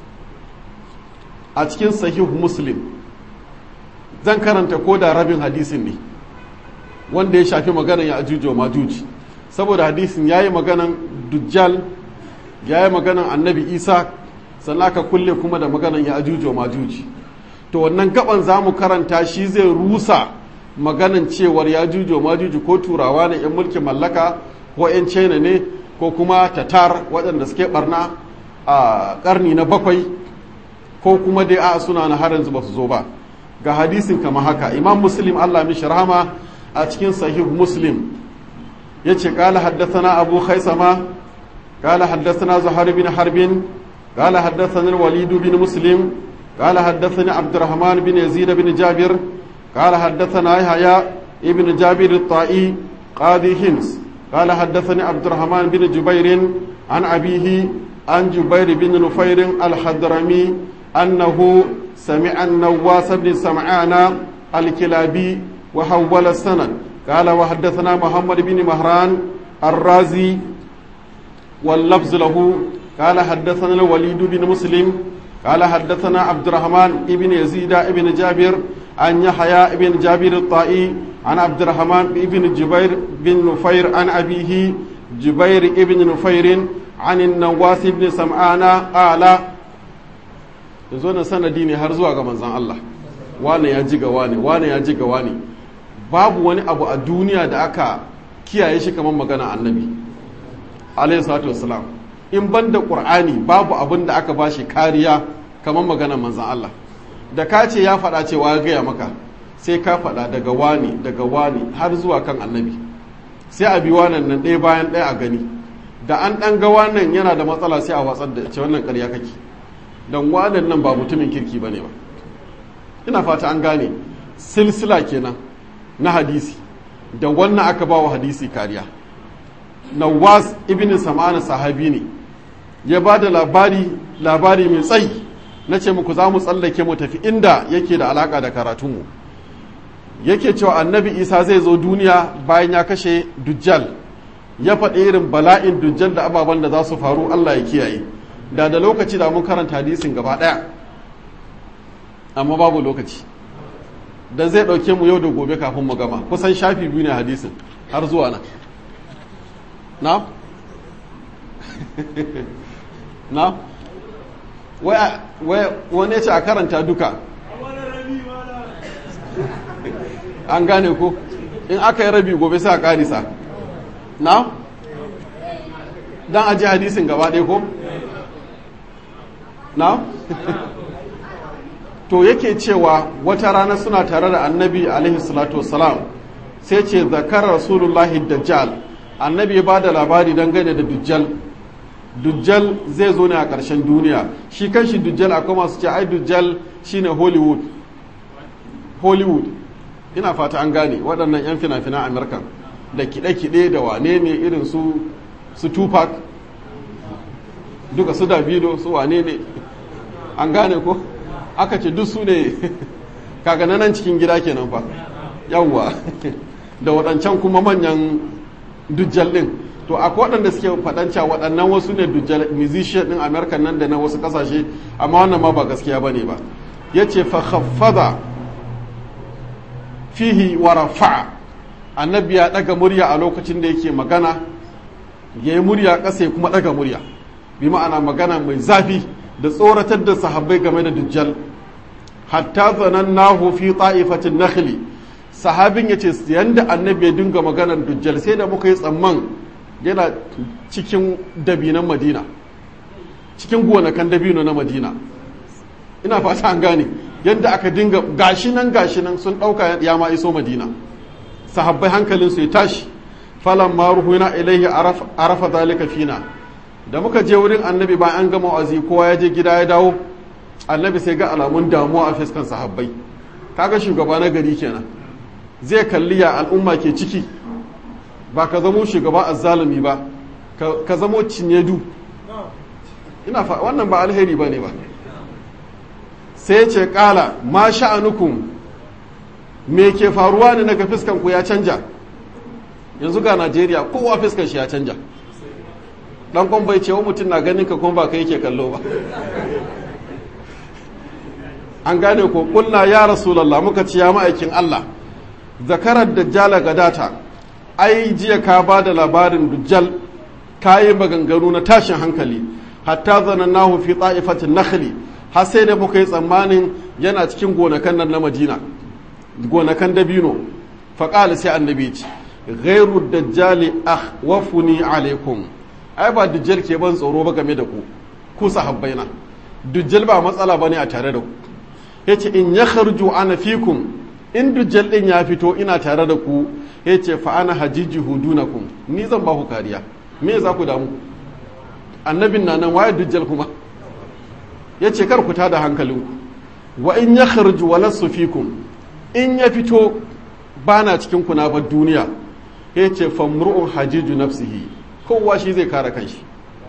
a cikin sahih muslim zan karanta ko da rabin hadisin ne wanda ya shafi maganan ya ajuju majuji saboda hadisin ya yi maganan dujjal ya yi maganan annabi isa sannan aka kulle kuma da maganan ya ajuju majuji to wannan gaban za mu karanta shi zai rusa maganan cewar ya juju majuji ko turawa ne 'yan mulkin mallaka ko 'yan china ne ko kuma tatar waɗanda suke barna a ƙarni na bakwai ko kuma dai a suna na har yanzu ba su zo ba ga hadisin kama haka imam muslim allah mishi rahama a cikin sahih muslim ya ce ƙala haddathana abu khaisama ƙala haddathana zuhar bin harbin ƙala haddathana walidu bin muslim ƙala haddathani abdurrahman bin yazid bin jabir ƙala haddathana yahya ibn jabir ta'i qadi hims قال حدثني عبد الرحمن بن جبير عن أبيه عن جبير بن نفير الحضرمي أنه سمع النواس بن سمعان الكلابي وحول السند قال وحدثنا محمد بن مهران الرازي واللفظ له قال حدثنا الوليد بن مسلم قال حدثنا عبد الرحمن بن يزيد بن جابر عن يحيى بن جابر الطائي عن عبد الرحمن بن جبير بن نفير عن أبيه جبير بن نفير عن النواس بن سمعان قال yanzu na sanadi ne har zuwa ga manzan Allah wane ya ji ga wane wane ya ji ga wane babu wani abu a duniya da aka kiyaye shi kamar magana annabi alayhi salatu wassalam in ban da qur'ani babu abin da aka bashi kariya kamar magana manzan Allah da ka ce ya faɗa cewa ya gaya maka sai ka faɗa daga wani daga wani har zuwa kan annabi sai a bi wannan nan ɗaya bayan ɗaya a gani da an ɗan ga wannan yana da matsala sai a watsar da ce wannan ƙarya kake don wannan nan ba mutumin kirki ba ne ba ina fata an gane silsila kenan na hadisi da wannan aka ba wa hadisi kariya nawas ibn sam'ana sahabi ne ya ba da labari labari mai tsayi na ce muku za mu tsallake mu tafi inda yake da alaka da karatunmu yake cewa annabi isa zai zo duniya bayan ya kashe dujjal ya faɗi irin bala'in dujjal da ababen da za su faru allah ya kiyaye da da lokaci da mun karanta hadisin gaba ɗaya amma babu lokaci da zai ɗauke mu yau da gobe kafin mu gama kusan shafi biyu ne hadisin har zuwa nan na? na? wani ce a karanta duka an gane ko in aka yi rabi gobe sai a karisa na? don aji hadisin gaba ɗaya ko? na? to yake cewa wata rana suna tare da annabi alaihi salatu wasalam sai ce zakar rasulullahi dajjal annabi ya ba da labari dangane da dujjal dujjal zai zo ne a ƙarshen duniya shi kanshi dujjal akwai masu ce ai dujjal shine hollywood hollywood ina fata an gane waɗannan 'yan fina-finan amurka da kiɗe-kiɗe da wane ne irin su su tupac duka su davido su wane ne an gane ko aka ce duk su ne kaga nan cikin gida kenan fa yawwa da waɗancan kuma manyan dujjal ɗin to akwai waɗanda suke faɗanca waɗannan wasu ne dujjal musician ɗin america nan da na wasu ƙasashe amma wannan ma ba gaskiya ba ne ba ya ce fa khaffada fihi wa rafa'a annabi ya ɗaga murya a lokacin da yake magana ya yi murya ƙasa ya kuma ɗaga murya bi ma'ana magana mai zafi da tsoratar da sahabbai game da dujjal hatta zanannahu fi ta'ifatin nakhli sahabin yace yanda annabi ya dinga maganar dujjal sai da muka yi tsamman yana cikin dabinan madina cikin gonakan dabino na madina ina fata an gane yadda aka dinga gashi nan gashi nan sun ɗauka ya ma iso madina sahabbai hankalinsu ya tashi falan ma ruhuna ilaihi arafa zalika fina da muka je wurin annabi bayan an gama wa'azi kowa ya je gida ya dawo annabi sai ga alamun damuwa a fiskan sahabbai kaga shugaba na gari kenan zai kalli ya al'umma ke ciki ba ka zamo shugaba azzalumi ba ka zamo cinyedu ina fa wannan ba alheri ba ne ba sai ce kala ma sha'anukum me ke faruwa ne naga fiskan ku ya canja yanzu ga najeriya kowa fiskan shi ya canja dan kwan bai ce wa mutum na ganin ka kuma ba ka yake kallo ba an gane ko kulna ya rasulallah muka ci ya ma'aikin allah zakarar dajjala gadata ai jiya ka ba da labarin dujjal ka yi maganganu na tashin hankali hatta zanannahu fi ta'ifatin nakhli har sai da muka yi tsammanin yana cikin gonakan nan na madina gonakan dabino faƙali sai annabi ce ghairu dajjali akhwafuni alaikum ai ba dujjal ke ban tsoro ba game da ku ku sahabbaina dujjal ba matsala bane a tare da ku yace in ya kharju ana fikum in dujjal din ya fito ina tare da ku yace fa ana hajiji hudunakum ni zan ba ku kariya me za ku damu annabin na nan waye dujjal kuma yace kar ku tada hankalinku wa in ya kharju walasu fikum in ya fito bana cikin ku na bar duniya yace famru'un hajiju nafsihi kowa shi zai kare kanshi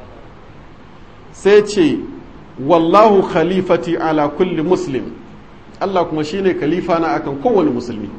sai ce wallahu khalifati ala kulli muslim Allah kuma shine khalifa na akan kowane musulmi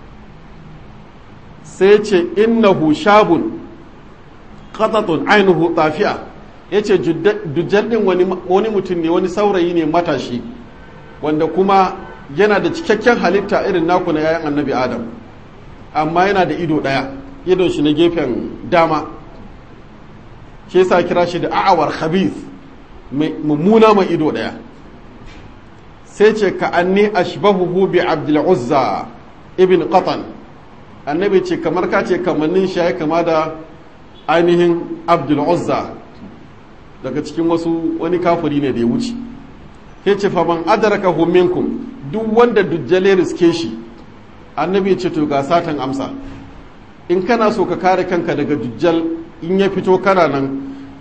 sai ce innahu shabun qatatun ainihu tafiya yace dujjal din wani wani mutum ne wani saurayi ne matashi wanda kuma yana da cikakken halitta irin naku na yayan annabi adam amma yana da ido daya idon shi na gefen dama shi yasa kira shi da a'awar khabith mummuna mai ido daya sai ce ka anni ashbahuhu bi abdul uzza ibn qatan annabi ce kamar ka ce kamannin shi ya kama da ainihin abdul uzza daga cikin wasu wani kafiri ne da ya wuce sai ce faman adraka minkum duk wanda dujjale riske shi annabi ce to ga satan amsa in kana so ka kare kanka daga dujjal in ya fito kana nan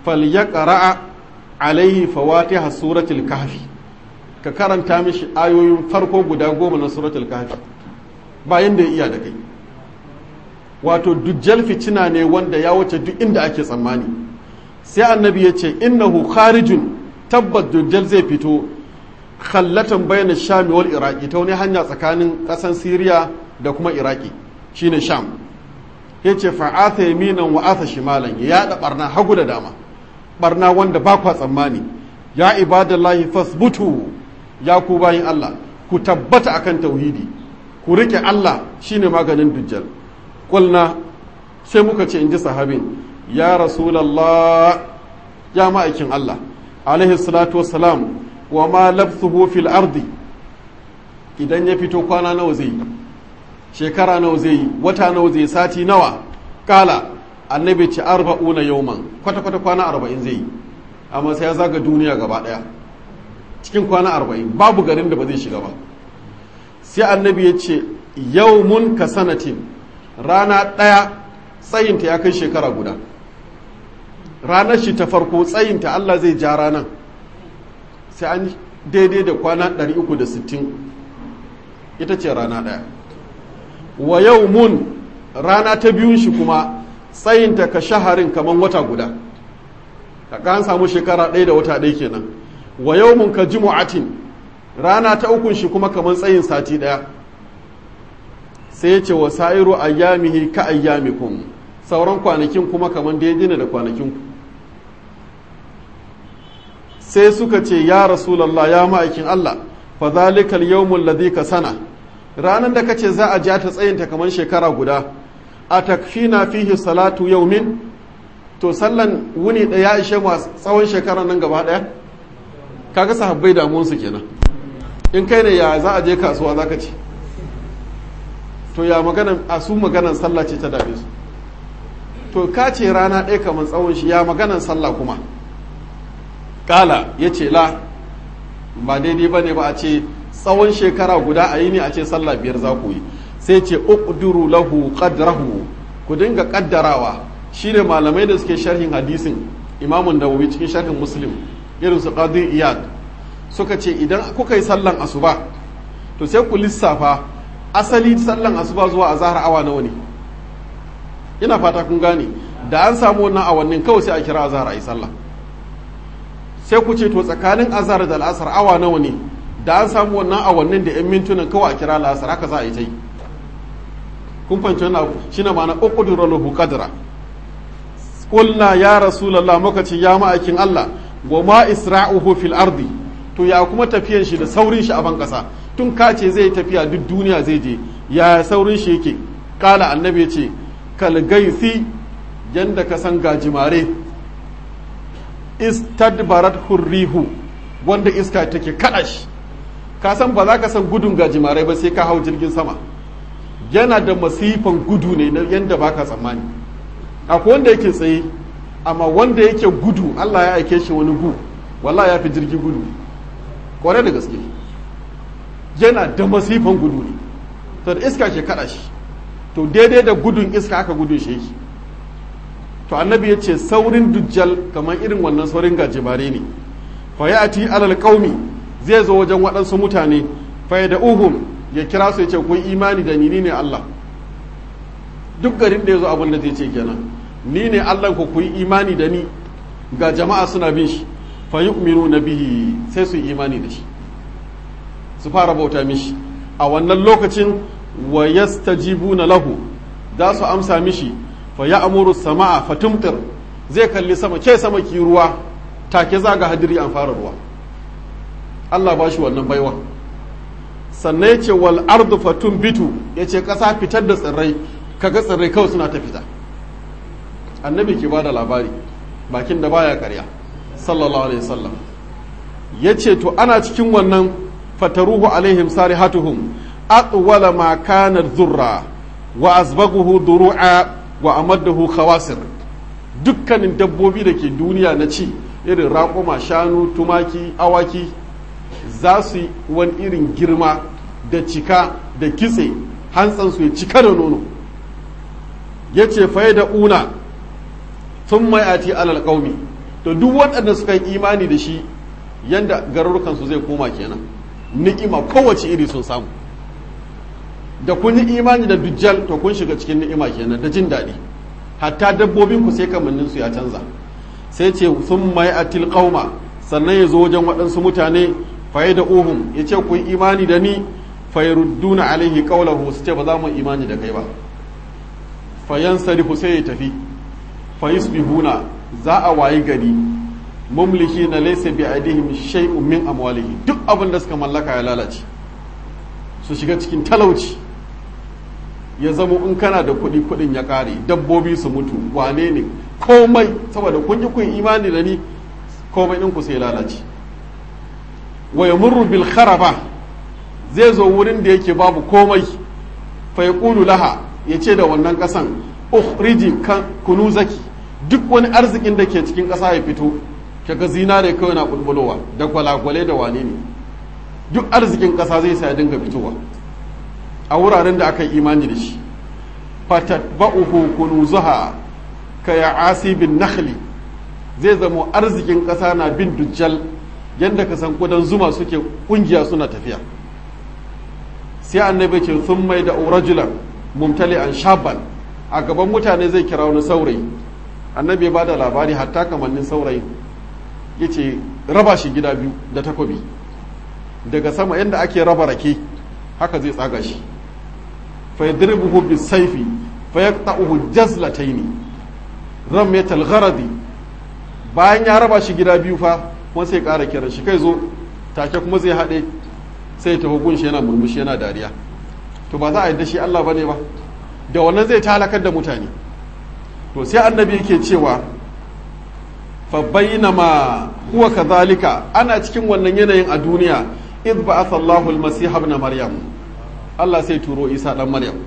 falyaqra alaihi fawatiha suratul kahfi ka karanta mishi ayoyin farko guda goma na suratul kahfi bayan da ya iya da kai wato dujjal fitina ne wanda ya wuce duk inda ake tsammani sai annabi ya ce innahu kharijun tabbat dujjal zai fito khallatan bayan sham wal iraki ta wani hanya tsakanin kasan siriya da kuma iraki shine sham ya ce fa'atha yaminan wa atha shimalan ya yada barna hagu da dama barna wanda ba kwa tsammani ya ibadallahi fasbutu ya ku bayin Allah ku tabbata akan tauhidi ku rike Allah shine maganin dujjal kulna sai muka ce in ji sahabin ya rasulallah ya ma'aikin Allah alaihi salatu wassalam wa ma labthuhu fil ardi idan ya fito kwana nawa zai yi shekara nawa zai yi wata nawa zai sati nawa kala annabi ce arba'una yauman kwata kwata kwana arba'in zai yi amma sai ya zaga duniya gaba daya cikin kwana arba'in babu garin da ba zai shiga ba sai annabi ya ce yaumun ka sanatin rana ɗaya tsayinta ya kai shekara guda ranar shi ta farko tsayinta Allah zai ja ranar sai an daidai da kwana 360 ita ce rana ɗaya wa yau mun rana ta biyun shi kuma tsayinta ka shaharin kamar wata guda ka an samu shekara ɗaya da wata ɗaya kenan wa yau mun ka jimu'atin rana ta ukun shi kuma kamar tsayin sati ɗaya sai ya ce wa sa'iru ayyamihi ka ayyamikum sauran kwanakin kuma kamar daidai ne da kwanakinku sai suka ce ya rasulallah ya ma'aikin Allah fa zalikal yawmul ladhi ka sana ranar da kace za a ja ta tsayinta kamar shekara guda a takfina fihi salatu yaumin to sallan wuni da ya ishe mu tsawon shekara nan gaba daya kaga sahabbai damuwar su kenan in kai ne ya za a je kasuwa zaka ce to ya maganan a su maganan sallah ce ta dame su to ka ce rana ɗaya kamar tsawon shi ya maganan sallah kuma kala ya ce la ba daidai ba ne ba a ce tsawon shekara guda a yi ne a ce sallah biyar za ku yi sai ce uqduru lahu qadrahu ku dinga kaddarawa shine malamai da suke sharhin hadisin imamun dawawi cikin sharhin muslim irin su qadi iyad suka ce idan kuka yi sallan asuba to sai ku lissafa asali sallan asuba zuwa azhar awa nawa ne ina fata kun gane da an samu wannan awannin kawai sai a kira azhar ayi sallah sai ku ce to tsakanin azhar da al'asar awa nawa ne da an samu wannan awannin da yan mintunan kawai a kira al'asar haka za a yi ta yi kun fahimci wannan abu shine ma'ana uqduru lahu qadra qulna ya rasulullah muka ce ya ma'aikin Allah wa ma isra'uhu fil ardi to ya kuma tafiyan shi da saurin shi a ban kasa tun ka ce zai tafiya duk duniya zai je ya saurin shi yake kala annabi ya ce kal gaithi yanda ka san gajimare istadbarat hurrihu wanda iska take kada shi ka san ba za ka san gudun gajimare ba sai ka hau jirgin sama yana da masifan gudu ne na yanda baka tsammani akwai wanda yake tsaye amma wanda yake gudu Allah ya aike shi wani gu wallahi ya fi jirgi gudu kwarai da gaske yana da masifan gudu ne to da iska ke kada shi to daidai da gudun iska aka gudun shi yake to annabi ya ce saurin dujjal kamar irin wannan saurin gajimare ne fa ya ati alal qaumi zai zo wajen waɗansu mutane fa da uhum ya kira su ya ce kun imani da ni ne Allah duk garin da ya zo abin da zai ce kenan ni ne Allah ku ku yi imani da ni ga jama'a suna bin shi fa yu'minu na bihi sai su yi imani da shi su fara bauta mishi a wannan lokacin wa yastajibuna lahu za su amsa mishi fa ya amuru sama'a fa tumtir zai kalli sama ke sama ki ruwa take zaga hadiri an fara ruwa Allah ba shi wannan baiwa sannan ya ce wal ardu fa tumbitu ya ce ƙasa fitar da tsirrai kaga tsirrai kawai suna ta fita annabi ke ba da labari bakin da baya karya sallallahu alaihi wasallam ya ce to ana cikin wannan fataruhu alaihim sarihatuhum atwala ma kana zurra wa azbaguhu duru'a wa amaddahu khawasir dukkanin dabbobi da ke duniya na ci irin raƙuma shanu tumaki awaki za su yi wani irin girma da cika da kitse hantsansu ya cika da nono ya ce faye da una sun mai ati alal ƙaumi to duk waɗanda suka yi imani da shi yanda garurukansu zai koma kenan ni'ima kowace iri sun samu da kun yi imani da dujjal to kun shiga cikin ni'ima kenan da jin daɗi hatta dabbobin ku sai kamannin su ya canza sai ce sun mai atil qauma sannan ya zo wajen waɗansu mutane faye da uhum ya ce ku yi imani da ni fayarudduna alaihi qawlahu su ce ba za mu imani da kai ba fayan sarifu sai ya tafi fayusbihuna za a wayi gari mumliki na laysa bi aidihim shay'un min amwalihi duk abin da suka mallaka ya lalace su shiga cikin talauci ya zama in kana da kuɗi kuɗin ya ƙare dabbobi su mutu wane ne komai saboda kun yi kun imani da ni komai ɗinku sai lalace wa yamurru bil kharaba zai zo wurin da yake babu komai fa yaqulu laha yace da wannan ƙasan ukhriji kunuzaki duk wani arzikin da ke cikin ƙasa ya fito kaga zinare kawai na bulbulowa da gwalagwale da wane ne duk arzikin ƙasa zai sa ya dinga fitowa a wuraren da aka yi imani da shi fatatba'uhu kunuzuha ka ya asibin nakhli zai zamo arzikin ƙasa na bin dujjal yadda ka san kudan zuma suke kungiya suna tafiya sai annabi ce sun mai da urajulan mumtali an shaban a gaban mutane zai kira wani saurayi annabi ba da labari hatta kamannin saurayin ya ce raba shi gida biyu da takobi daga sama yadda ake raba rake haka zai tsaga shi fa yadribuhu bisayfi fa yaqta'uhu jazlataini ramyatal gharadi bayan ya raba shi gida biyu fa kuma sai ƙara kiran shi kai zo take kuma zai haɗe sai ta hukun shi yana murmushi yana dariya to ba za a yadda shi Allah bane ba da wannan zai talakar da mutane to sai annabi yake cewa fa bainama huwa kadhalika ana cikin wannan yanayin a duniya idh ba'atha Allahu al-masih ibn maryam Allah sai turo Isa dan Maryam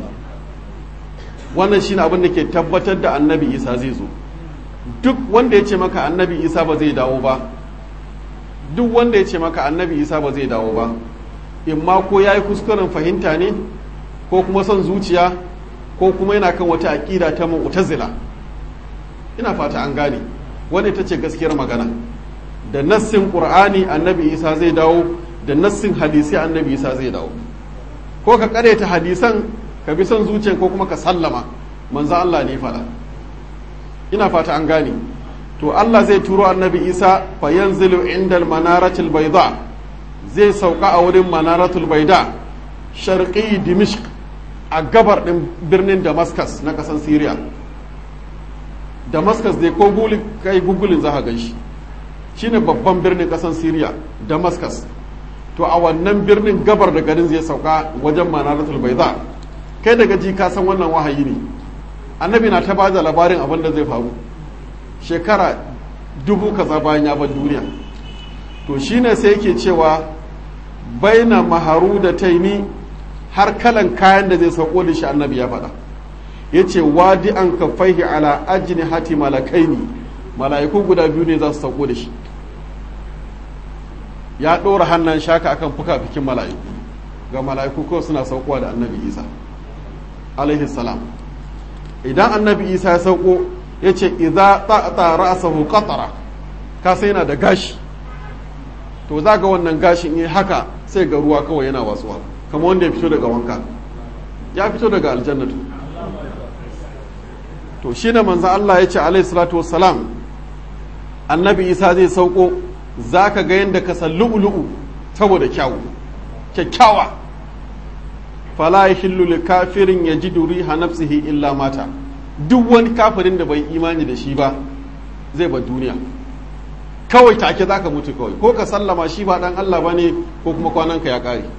wannan shine abin da ke tabbatar da annabi Isa zai zo duk wanda ya ce maka annabi Isa ba zai dawo ba duk wanda ya ce maka annabi Isa ba zai dawo ba imma ko yayi kuskuren fahimta ne ko kuma son zuciya ko kuma yana kan wata aƙida ta mu'tazila ina fata an gane wanda ita ce gaskiyar magana da nassin qur'ani annabi isa zai dawo da nassin hadisi annabi isa zai dawo ko ka ta hadisan ka bi son zuciya ko kuma ka sallama manzo Allah ne fada ina fata an gane to Allah zai turo annabi isa fa yanzilu indal manaratil bayda zai sauka a wurin manaratul bayda sharqi dimishq a gabar din birnin damascus na kasan syria damascus dai ko guli kai gugulin za ka gan shi shine babban birnin kasan syria damascus to a wannan birnin gabar da garin zai sauka wajen manaratul baiza kai daga ji ka san wannan wahayi ne annabi na ta ba da labarin abin da zai faru shekara dubu kaza bayan ya bar duniya to shine sai yake cewa baina maharu da taini har kalan kayan da zai sauko da shi annabi ya faɗa ya ce wadi an kafaihi ala ajini hati malakaini mala'iku guda biyu ne za su sauko da shi ya ɗora hannun shaka akan fuka-fikin mala'iku ga mala'iku kawai suna saukowa da annabi isa alaihi salam idan annabi isa ya sauko ya ce idza ta'ata ra'sahu qatara ka sai yana da gashi to za ga wannan gashin yi haka sai ga ruwa kawai yana wasuwa kamar wanda ya fito daga wanka ya fito daga aljannatu to shi ne manzan Allah ya ce alaihi salatu wassalam annabi isa zai sauko za ka ga yadda ka san lu'ulu'u saboda kyawu kyakkyawa fala yahillu li kafirin yajidu riha nafsihi illa mata duk wani kafirin da bai imani da shi ba zai bar duniya kawai take zaka mutu kawai ko ka sallama shi ba dan Allah bane ko kuma kwananka ya kare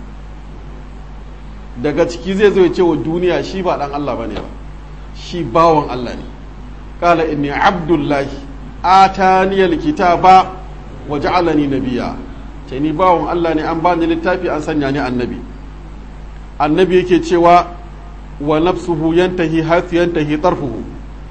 daga ciki zai zo ya ce wa duniya shi ba dan Allah bane ba shi bawan Allah ne kala inni abdullahi ataniyal kitaba wa ja'alani nabiyya ce ni bawan Allah ne an bani littafi an sanya ni annabi annabi yake cewa wa nafsuhu yantahi hath yantahi tarfuhu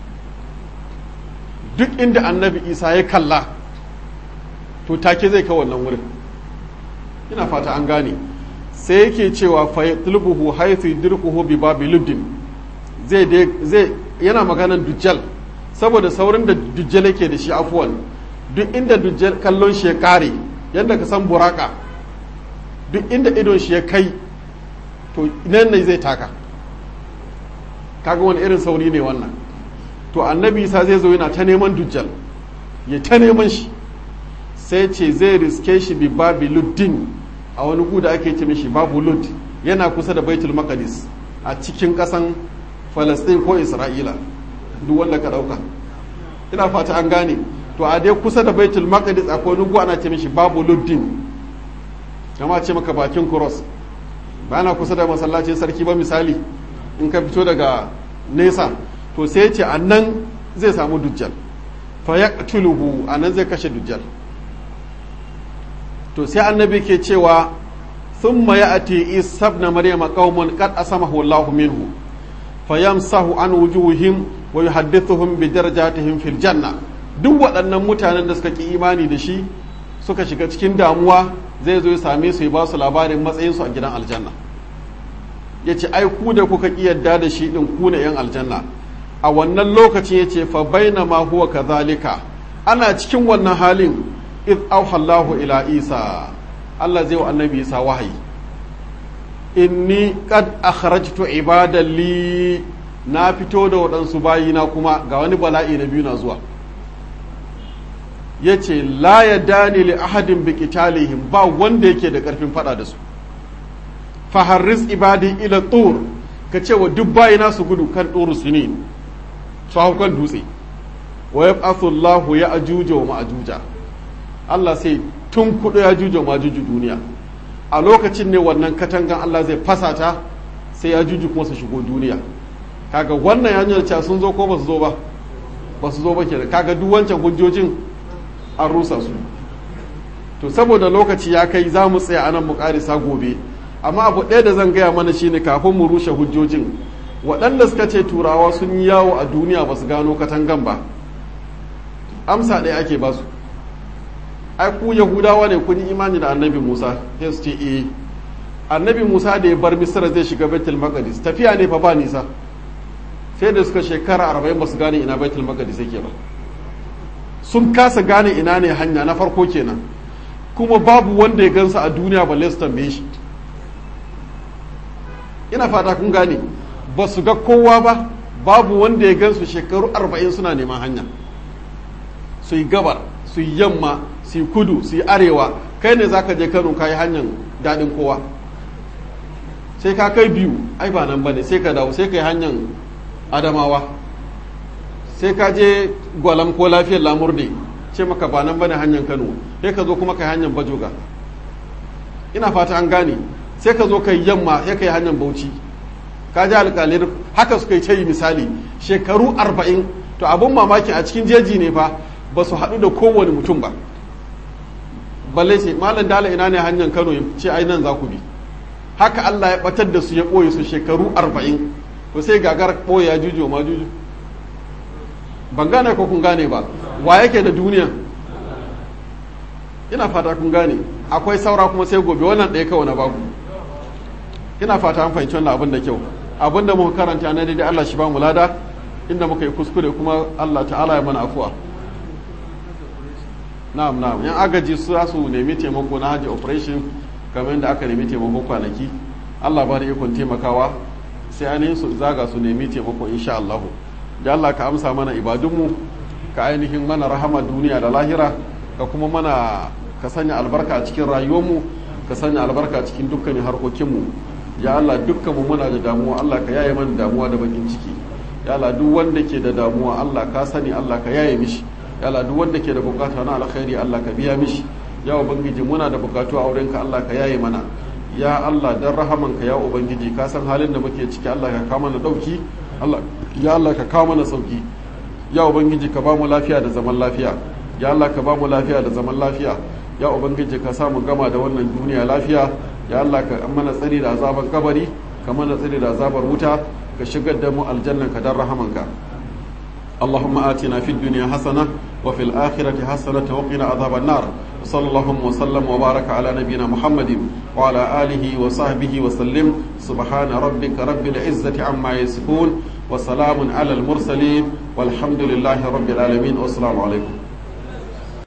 duk inda annabi Isa ya kalla to take zai kawo wannan wurin ina fata an gane sai yake cewa fa yatlubuhu haythu yudrikuhu bi babiluddin zai zai yana maganan dujjal saboda saurin da dujjal yake da shi afuwan duk inda dujjal kallon shi ya kare yadda ka san buraka duk inda idon shi ya kai to nan ne zai taka kaga wani irin sauri ne wannan to annabi isa zai zo yana ta neman dujjal ya ta neman shi sai ce zai riske shi bi babi luddin a wani gu da ake ce mishi babu lud yana kusa da baitul maqdis a cikin kasan falastin ko isra'ila duk wanda ka dauka ina fata an gane to a dai kusa da baitul maqdis akwai wani gu ana ce mishi babu luddin kama ce maka bakin cross ba na kusa da masallacin sarki ba misali in ka fito daga nesa to sai ce a nan zai samu dujjal fa ya a nan zai kashe dujjal to sai annabi ke cewa thumma ya'ti isa ibn maryama qaumun qad asamahu Allahu minhu fayamsahu an wujuhihim wa yuhaddithuhum bi darajatihim fil janna duk waɗannan mutanen da suka ki imani da shi suka shiga cikin damuwa zai zo ya same su ya ba su labarin matsayin su a gidan aljanna yace ai ku da kuka ki yadda da shi din ku ne yan aljanna a wannan lokacin yace fa bainama huwa kadhalika ana cikin wannan halin iz auhallahu ila isa Allah zai wa annabi isa wahayi inni qad akhrajtu ibadan li na fito da waɗansu bayina kuma ga wani bala'i na biyu na zuwa yace la yadani li ahadin bi qitalihim ba wanda yake da karfin fada da su fa harris ibadi ila tur ka ce wa duk bayina su gudu kan turu sinin su hau kan dutse wa yab'athu Allahu ya ajuja wa ma'ajuja Allah sai tun kudu ya jujo ma juju duniya a lokacin ne wannan katangan Allah zai fasa ta sai ya juju kuma su shigo duniya kaga wannan ya nuna cewa sun zo ko ba su zo ba ba su zo ba kenan kaga duk wancan hujjojin an rusa su to saboda lokaci ya kai za mu tsaya anan mu karisa gobe amma abu ɗaya da zan gaya mana shine kafin mu rushe hujjojin waɗanda suka ce turawa sun yi yawo a duniya ba su gano katangan ba amsa ɗaya ake ba su ai ku yahudawa ne kun yi imani da annabi musa sai su ce eh annabi musa da ya bar misra zai shiga baitul maqdis tafiya ne fa ba nisa sai da suka shekara arba'in ba su gane ina baitul maqdis yake ba sun kasa gane ina ne hanya na farko kenan kuma babu wanda ya gansa a duniya balle su tambaye shi ina fata kun gane ba su ga kowa ba babu wanda ya gansu shekaru arba'in suna neman hanya su yi gabar su yi yamma su yi kudu su yi arewa kai ne za ka je kano ka yi hanyar daɗin kowa sai ka kai biyu ai ba nan ba ne sai ka dawo sai ka yi hanyar adamawa sai ka je gwalam ko lafiyar lamurde ce maka ba nan ba ne hanyar kano sai ka zo kuma ka yi hanyar bajoga ina fata an gane sai ka zo ka yi yamma sai ka yi hanyar bauchi ka ji alƙalin haka suka yi ta yi misali shekaru arba'in to abun mamaki a cikin jeji ne fa ba su haɗu da kowane mutum ba balle ce malam dala ina ne hanyar kano ya ce ai nan za ku bi haka allah ya ɓatar da su ya ɓoye su shekaru arba'in to sai gagar ɓoye ya juju ma juju ban gane ko kun gane ba wa yake da duniya ina fata kun gane akwai saura kuma sai gobe wannan ɗaya kawai na baku ina fata an fahimci wannan abin da kyau abin da muka karanta na daidai Allah shi ba mu lada inda muka yi kuskure kuma Allah ta'ala ya mana afuwa na'am na'am yan agaji su za su nemi taimako na haji operation kamar yadda aka nemi taimako kwanaki Allah ba da ikon taimakawa sai ainihin su zaga su nemi taimako insha Allah da Allah ka amsa mana ibadunmu ka ainihin mana rahama duniya da lahira ka kuma mana ka sanya albarka a cikin rayuwarmu ka sanya albarka a cikin dukkanin harkokinmu ya Allah dukkanmu muna da damuwa Allah ka yaye mana damuwa da bakin ciki ya Allah duk wanda ke da damuwa Allah ka sani Allah ka yaye mishi ya Allah duk wanda ke da bukata na alkhairi Allah ka biya mishi ya ubangiji muna da bukatu a wurinka Allah ka yaye mana ya Allah dan rahamanka ya ubangiji ka san halin da muke ciki Allah ka kawo mana dauki Allah ya Allah ka kawo mana sauki ya ubangiji ka ba mu lafiya da zaman lafiya ya Allah ka ba mu lafiya da zaman lafiya ya ubangiji ka samu gama da wannan duniya lafiya ya Allah ka mana tsari da azaban kabari ka mana tsari da azabar wuta ka shigar da mu aljannan ka dan rahamanka اللهم آتنا في الدنيا حسنة وفي الآخرة حسنة وقنا عذاب النار صلى الله وسلم وبارك على نبينا محمد وعلى آله وصحبه وسلم سبحان ربك رب العزة عما يصفون وسلام على المرسلين والحمد لله رب العالمين والسلام عليكم